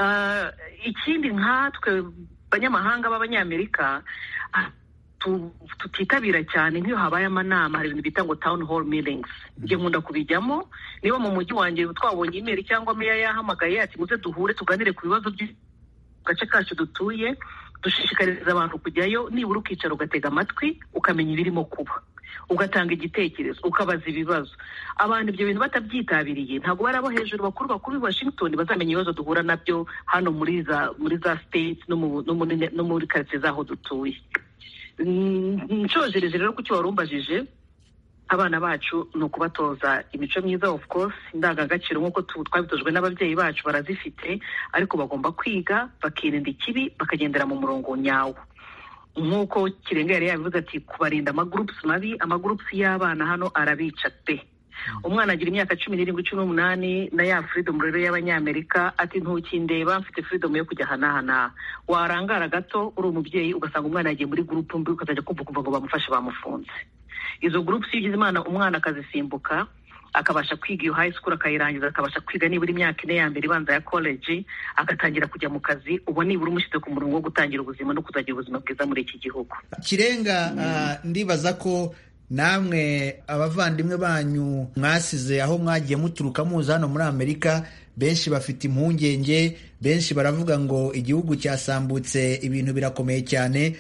uh, ikindi nkatwe banyamahanga b'abanyamerika tutitabira cyane nk'iyo habaye amanama hari ibintu bita ngo town hall meetings ibyo nkunda kubijyamo niba mu mujyi wanjye twabonye imeri cyangwa meya yahamagaye ati muze duhure tuganire ku bibazo by'agace kacu dutuye dushishikariza abantu kujyayo nibura ukicara ugatega amatwi ukamenya ibirimo kuba ugatanga igitekerezo ukabaza ibibazo abantu ibyo bintu batabyitabiriye ntabwo bari abo hejuru bakuru bakuru i washington bazamenya ibibazo duhura nabyo hano muri za muri za state no muri karitsiye z'aho dutuye nshojereje rero ku cyo wari umbajije abana bacu ni ukubatoza imico myiza of course indangagaciro nk'uko twabitojwe n'ababyeyi bacu barazifite ariko bagomba kwiga bakirinda ikibi bakagendera mu murongo nyawo nk'uko kirenga yari yabivuze ati kubarinda amagurupusi mabi amagurupusi y'abana hano arabica pe umwana agira imyaka cumi n'irindwi cumi n'umunani na ya furidomu rero y'abanyamerika ati ntukindeba mfite furidomu yo kujya ahanahanaha warangara gato uri umubyeyi ugasanga umwana yagiye muri gurupu mbi ukazajya kumva kumva ngo bamufashe bamufunze izo gurupu si ugize imana umwana akazisimbuka akabasha kwiga iyo high school akayirangiza akabasha kwiga nibura imyaka ine ya mbere ibanza ya college agatangira kujya mu kazi uba nibura umushyize ku murongo wo gutangira ubuzima no kuzagira ubuzima bwiza muri iki gihugu kirenga ndibaza ko namwe abavandimwe banyu mwasize aho mwagiye muturuka muza hano muri amerika benshi bafite impungenge benshi baravuga ngo igihugu cyasambutse ibintu birakomeye cyane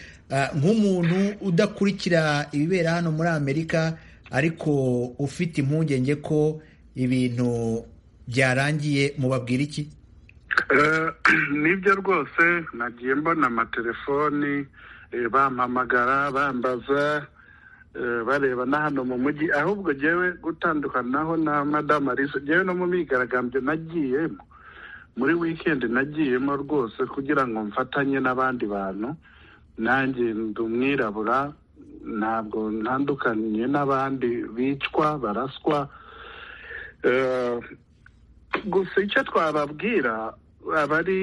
nk'umuntu udakurikira ibibera hano muri amerika ariko ufite impungenge ko ibintu byarangiye mubabwira iki nibyo rwose nagiye mbona amatelefoni bampamagara bambaza bareba na hano mu mujyi ahubwo jyewe gutandukanaho na madamu alice jyewe no mu myigaragambyo nagiyemo muri wikendi nagiyemo rwose kugira ngo mfatanye n'abandi bantu nanjye ndi umwirabura ntabwo ntandukanye n'abandi bicwa baraswa gusa icyo twababwira abari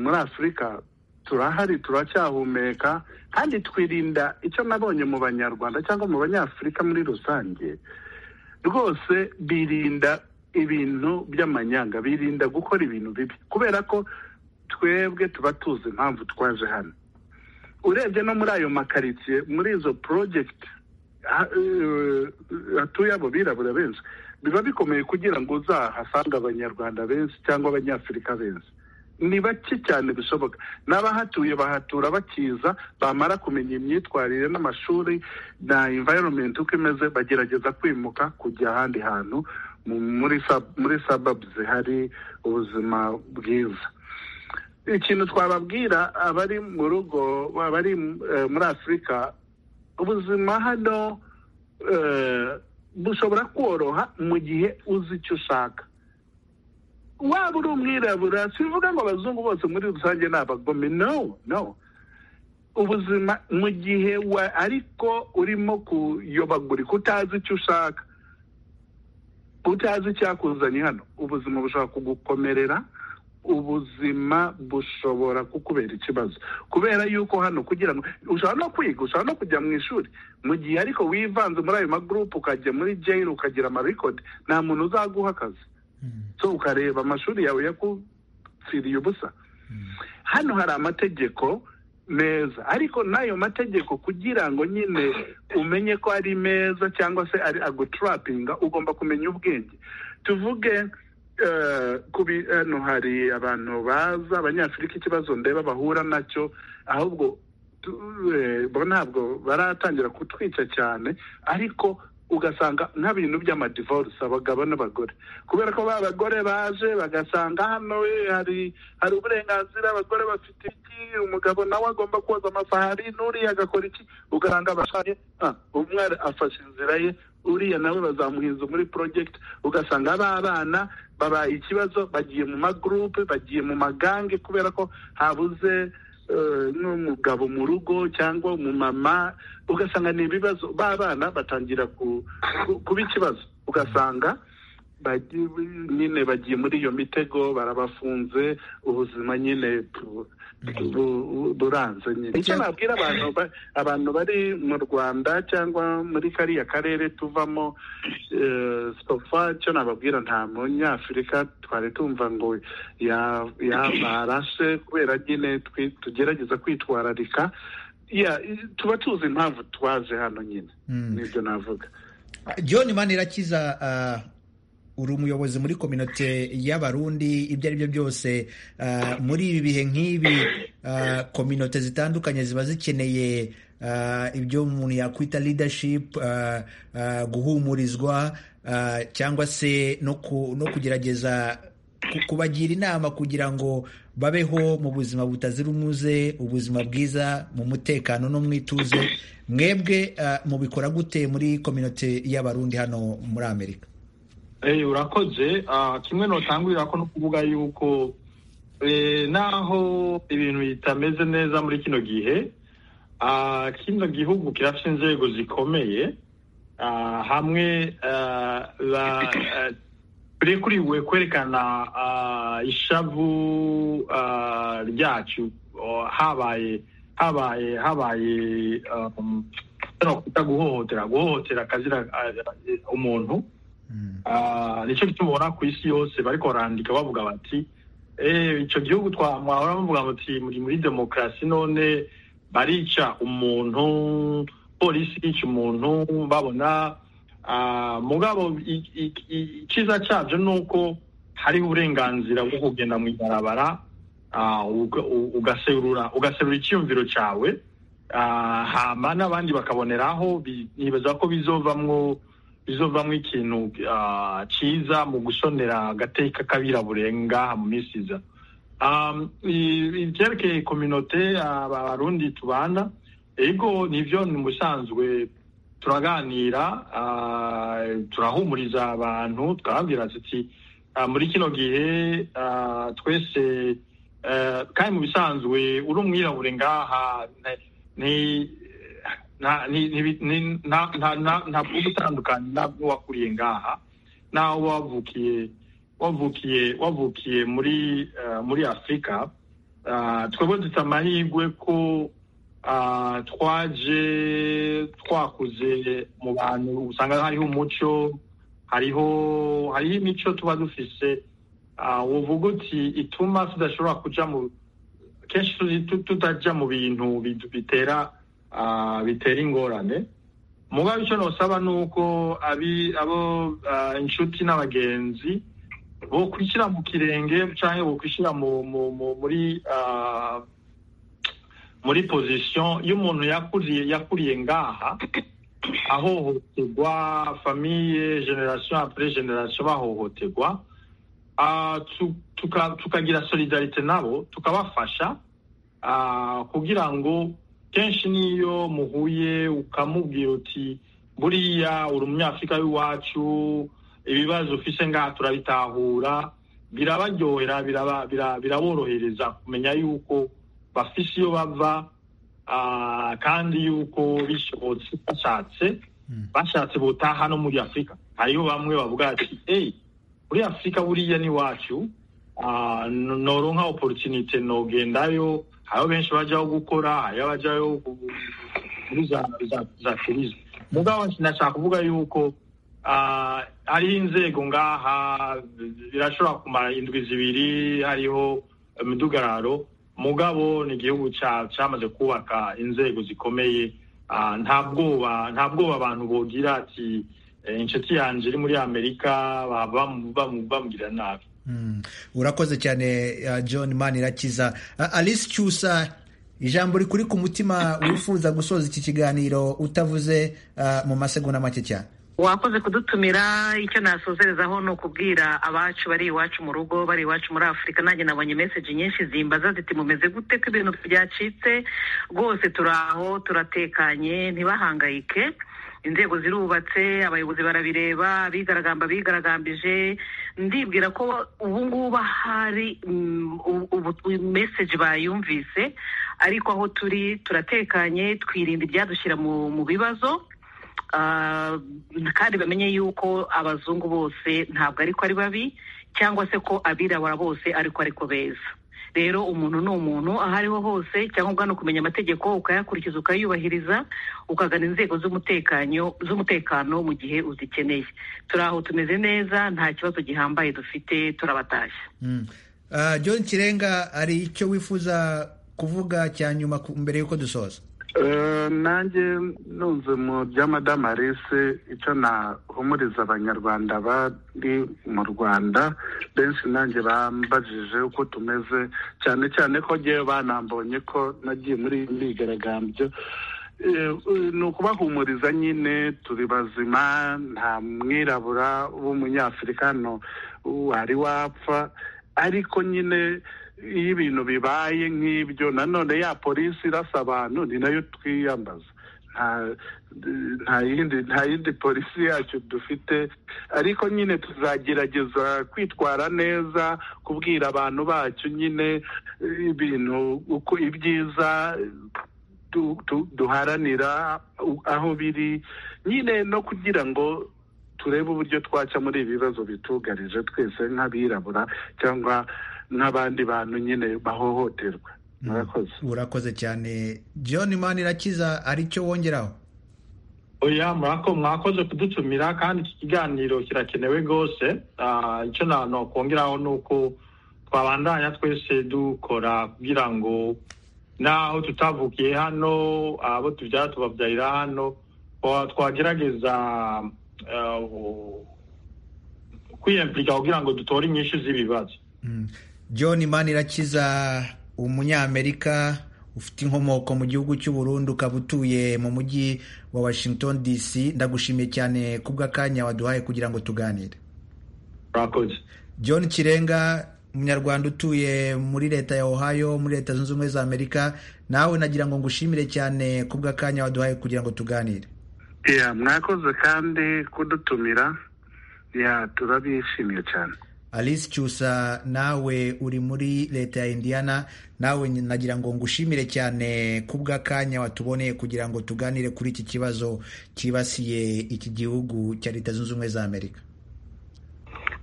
muri afurika turahari turacyahumeka kandi twirinda icyo nabonye mu banyarwanda cyangwa mu banyafurika muri rusange rwose birinda ibintu by'amanyanga birinda gukora ibintu bibi kubera ko twebwe tuba tuzi impamvu twaje hano urebye no muri ayo makaritsiye muri izo porojegiti hatuye abo birabura benshi biba bikomeye kugira ngo uzahasange abanyarwanda benshi cyangwa abanyafurika benshi ni bake cyane bishoboka n'abahatuye bahatura bakiza bamara kumenya imyitwarire n'amashuri na environment uko imeze bagerageza kwimuka kujya ahandi hantu muri sababu zihari ubuzima bwiza ikintu twababwira abari mu rugo abari muri afurika ubuzima hano bushobora koroha mu gihe uzi icyo ushaka waba uri umwirabura sivuga ngo abazungu bose muri rusange ni abagome no no ubuzima mu gihe ariko urimo kuyobagurika utazi icyo ushaka utazi icyakuzanye hano ubuzima bushobora kugukomerera ubuzima bushobora kukubera ikibazo kubera yuko hano kugira ngo ushobora no kwiga ushobora no kujya mu ishuri mu gihe ariko wivanze muri ayo magurupe ukajya muri jayiro ukagira amarikodi nta muntu uzaguha akazi so ukareba amashuri yawe yakupfiriye ubusa hano hari amategeko meza ariko n'ayo mategeko kugira ngo nyine umenye ko ari meza cyangwa se ari aguturapinga ugomba kumenya ubwenge tuvuge kubi hano hari abantu baza abanyafurika ikibazo ndeba bahura nacyo ahubwo ntabwo baratangira kutwica cyane ariko ugasanga nk'ibintu by'amadivorisi abagabo n'abagore kubera ko ba bagore baje bagasanga hano hari hari uburenganzira abagore bafite iki umugabo nawe agomba koza amasahari n'uriya agakora iki ugasanga abashanye umwe afashe inzira ye uriya nawe bazamuhinza muri porojegiti ugasanga b'abana babaye ikibazo bagiye mu magurupe bagiye mu magange kubera ko habuze n'umugabo mu rugo cyangwa umumama ugasanga ni ibibazo b'abana batangira kuba ikibazo ugasanga nyine bagiye muri iyo mitego barabafunze ubuzima nyine buranze nyine icyo nabwira abantu abantu bari mu rwanda cyangwa muri kariya karere tuvamo sitofa icyo nababwira nta munyafurika twari tumva ngo yabarashe kubera nyine tugerageza kwitwararika tuba tuzi impamvu twaje hano nyine nibyo navuga john manirakiza uri umuyobozi muri kominote y'abarundi ibyo ari byo byose muri ibi bihe nk'ibi kominote zitandukanye ziba zikeneye ibyo umuntu yakwita leadership guhumurizwa cyangwa se no kugerageza kubagira inama kugira ngo babeho mu buzima butazira umuze ubuzima bwiza mu mutekano no mu ituze mwebwe mubikora gute muri kominote y'abarundi hano muri amerika urakoze kimwe notangurira ko no kuvuga yuko naho ibintu bitameze neza muri kino gihe kino gihugu kirafite inzego zikomeye hamwe turekuriwe kwerekana ishavu ryacu habaye habaye habaye guhohotera guhohotera kazira umuntu nicyo tubona ku isi yose bariko barandika bavuga bati icyo gihugu twamwahora bavuga bati muri muri demokarasi none barica umuntu polisi yica umuntu babona mugabo icyiza cyabyo ni uko hari uburenganzira bwo kugenda mu ibarabara ugaserura ugaserura icyiyumviro cyawe hama n'abandi bakaboneraho nibaza ko bizovamwo bizovamwo ikintu cyiza mu gusonera agateka k'abiraburenga mu minsi iza ibyerekeye kominote abarundi tubana ego nivyo ni musanzwe turaganira turahumuriza abantu twababwira tuti muri kino gihe twese kandi mu bisanzwe uri umwirabure ngaha ntabwo gutandukana nabwo wakuriye ngaha nawe wavukiye wavukiye wavukiye muri muri afurika twebwe dufite amahirwe ko twaje twakuze mu bantu usanga hariho umuco hariho hariho imico tuba dufise uvuga uti ituma tudashobora kuja mu kenshi tutajya mu bintu bitera bitera ingorane mugabe icyo nosaba ni uko abo inshuti n'abagenzi bokwishyira mu kirenge cyangwa bokwishyira muri muri position y'umuntu yakuriye yakuriye ngaha ahohoterwa famiye generation apres generation bahohoterwa tukagira solidarite nabo tukabafasha kugira ngo kenshi n'iyo muhuye ukamubwira uti buriya uri umunyafurika w'iwacu ibibazo ufise ngaha turabitahura birabaryohera biraborohereza kumenya yuko bafise iyo bava kandi yuko bishobotse bashatse bashatse botaha no muri afurika hariho bamwe bavuga ati eyi muri afurika buriya n'iwacu noronka oporutinite nogendayo hariho benshi bajyaho gukora hariho abajyayo muri za turizme mugabo nashaka kuvuga yuko hariho inzego ngaha birashobora kumara indwi zibiri hariho imidugararo mugabo ni igihugu cyamaze kubaka inzego zikomeye nta bwoba nta bwoba abantu bogira ati inshuti yanjye iri muri amerika bamubwira nabi urakoze cyane john manirakiza alice cyusa ijambo rikuri ku mutima wifuza gusoza iki kiganiro utavuze mu masegonda make cyane wakoze kudutumira icyo nasozerezaho ni ukubwira abacu bari iwacu mu rugo bari iwacu muri afurika nanjye nabonye meseji nyinshi zimbaza ziti mumeze gute ko ibintu byacitse rwose turaho turatekanye ntibahangayike inzego zirubatse abayobozi barabireba abigaragamba bigaragambije ndibwira ko ubu ngubu hari meseji bayumvise ariko aho turi turatekanye twirinda ibyadushyira mu bibazo kandi bamenye yuko abazungu bose ntabwo ariko ari babi cyangwa se ko abirabura bose ariko ariko beza rero umuntu ni umuntu aho ariho hose cyangwa ugana kumenya amategeko ukayakurikiza ukayubahiriza ukagana inzego z'umutekano mu gihe uzikeneye turi aho tumeze neza nta kibazo gihambaye dufite turabatashye john kirenga hari icyo wifuza kuvuga cya nyuma mbere y'uko dusoza nanjye nunze mu bya madamu alice icyo nahumuriza abanyarwanda bari mu rwanda benshi nanjye bambajije uko tumeze cyane cyane ko ngewe banambonye ko nagiye muri myigaragambyo ni ukubahumuriza nyine turi bazima nta mwirabura w'umunyafurika wari wapfa ariko nyine iyo ibintu bibaye nk'ibyo nanone ya polisi irasa abantu ni nayo twiyambaza nta yindi polisi yacu dufite ariko nyine tuzagerageza kwitwara neza kubwira abantu bacu nyine ibintu uko ibyiza duharanira aho biri nyine no kugira ngo turebe uburyo twaca muri ibi bibazo bitugarije twese nk'abirabura cyangwa n'abandi bantu nyine bahohoterwa murakoze urakoze cyane john manirakiza aricyo wongeraho oya mwakoze kudutumira kandi iki kiganiro kirakenewe rwose icyo nakongeraho ni uko twabandanya twese dukora kugira ngo naho tutavukiye hano abo tubyara tubabyarira hano twagerageza kwiyemplika kugira ngo dutore inyinshi z'ibibazo john manirakiza umunyamerika ufite inkomoko mu gihugu cy'uburundi ukaba utuye mu mujyi wa washington dc ndagushimiye cyane kubw'akanya waduhaye kugira ngo tuganire john kirenga umunyarwanda utuye muri leta ya ohio muri leta zunze ubumwe za amerika nawe nagira ngo ngushimire cyane kubw'akanya waduhaye kugira ngo tuganire ya mwakoze kandi kudutumira ya turabishimiye cyane alice cyusa nawe uri muri leta ya indiana nawe nagira ngo ngushimire cyane kubw'akanya watuboneye kugira ngo tuganire kuri iki kibazo cyibasiye iki gihugu cya leta zunze ubumwe za amerika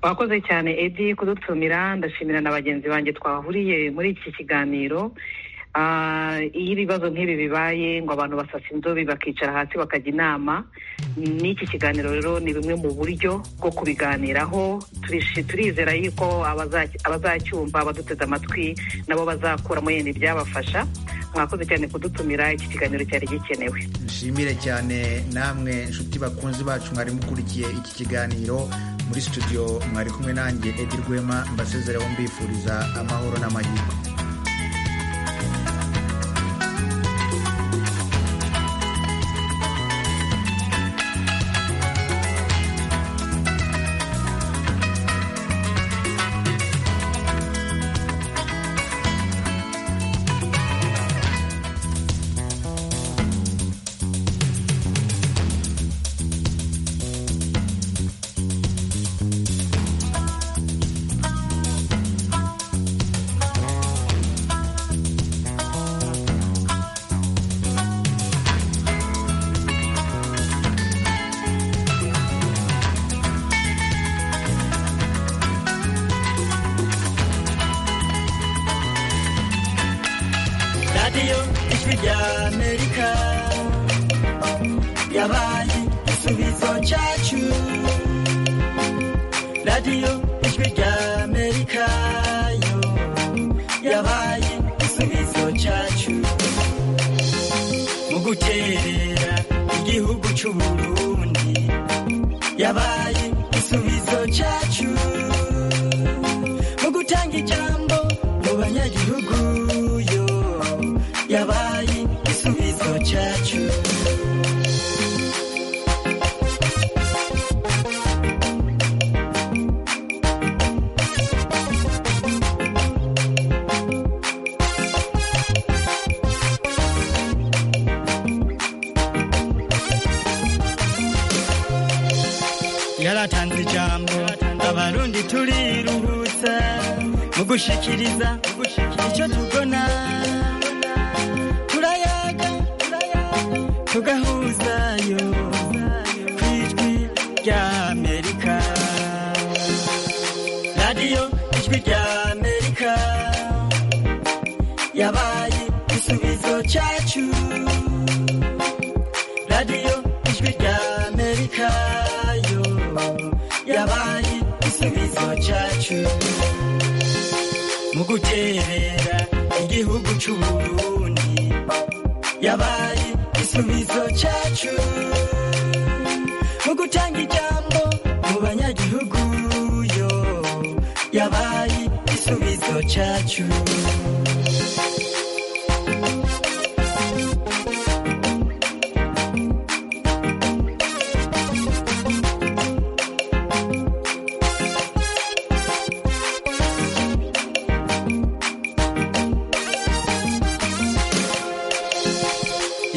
wakoze cyane edi kudutumira ndashimira na bagenzi banjye twahuriye muri iki kiganiro iyo ibibazo nk'ibi bibaye ngo abantu basasa inzobe bakicara hasi bakajya inama n'iki kiganiro rero ni bimwe mu buryo bwo kubiganiraho turizera yuko abazacyumva baduteze amatwi nabo bazakuramo yenda ibyabafasha mwakoze cyane kudutumira iki kiganiro cyari gikenewe nshimire cyane namwe inshuti bakunzi bacu mwari mukurikiye iki kiganiro muri studio mwari kumwe nanjye edi rwema mbasezereho mbifuriza amahoro n'amahirwe radiyo ijwi rya amerika yabaye igisubizo cyacu radiyo ijwi rya amerika yo yabaye igisubizo cyacu mu guterera igihugu cy'u burundi yabaye igisubizo cyacu mu gutanga ijambo mu banyagihugu yo yabaye igisubizo cyacu yaratanze ijambo abarundi turiruhutsa mu gushikiriza icyo tubona turayaga tugahuzayo ku ijwi rya amerika radiyo ijwi rya amerika yabaye igisubizo cyacu radiyo ijwi rya amerika yo yabaye igisubizo cyacu mu guterera igihugu cy'u burundi yabaye igisubizo cyacu mu gutanga ijambo mu banyagihugu yo yabaye igisubizo cyacu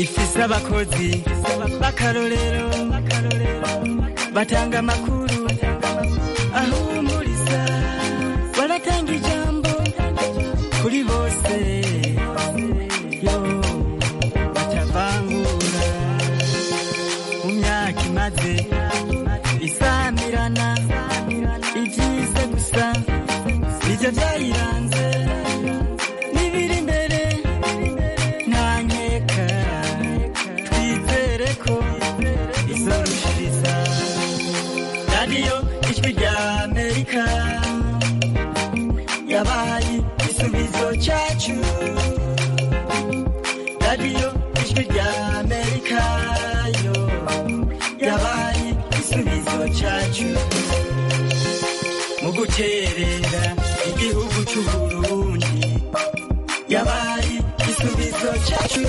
ifise abakozi b'akarorero batanga amakuru ahumuriza baratanga ijambo kuri bose yo batavangura mu myaka imaze isamirana ibyiza gusa nibyo byayiranze n'ibiri imbere nta nkeka twizere ko izorushiriza radiyo ijwi rya amerika yabaye igisubizo cyacu radiyo ijwi rya amerika yo yabaye igisubizo cyacu mu gukerera igihugu cy'u burundi yabaye igisubizo cyacu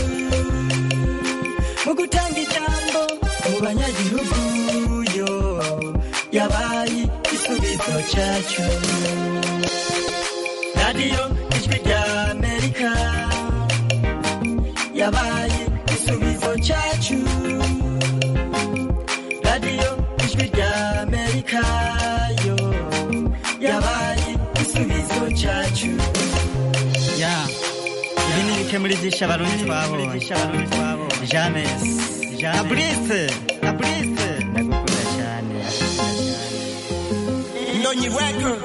mu gutanga ijambo mu banyagihugu yo yabaye igisubizo cyacu radiyo ijwi rya amerika yabaye igisubizo cyacu radiyo ijwi ry'amerika yo yabaye igisubizo cyacu ya ibi ni ibikemuri byinshi abarundi twabonye jamesi aburise aburise ndagukunda cyane ndonyi wekuru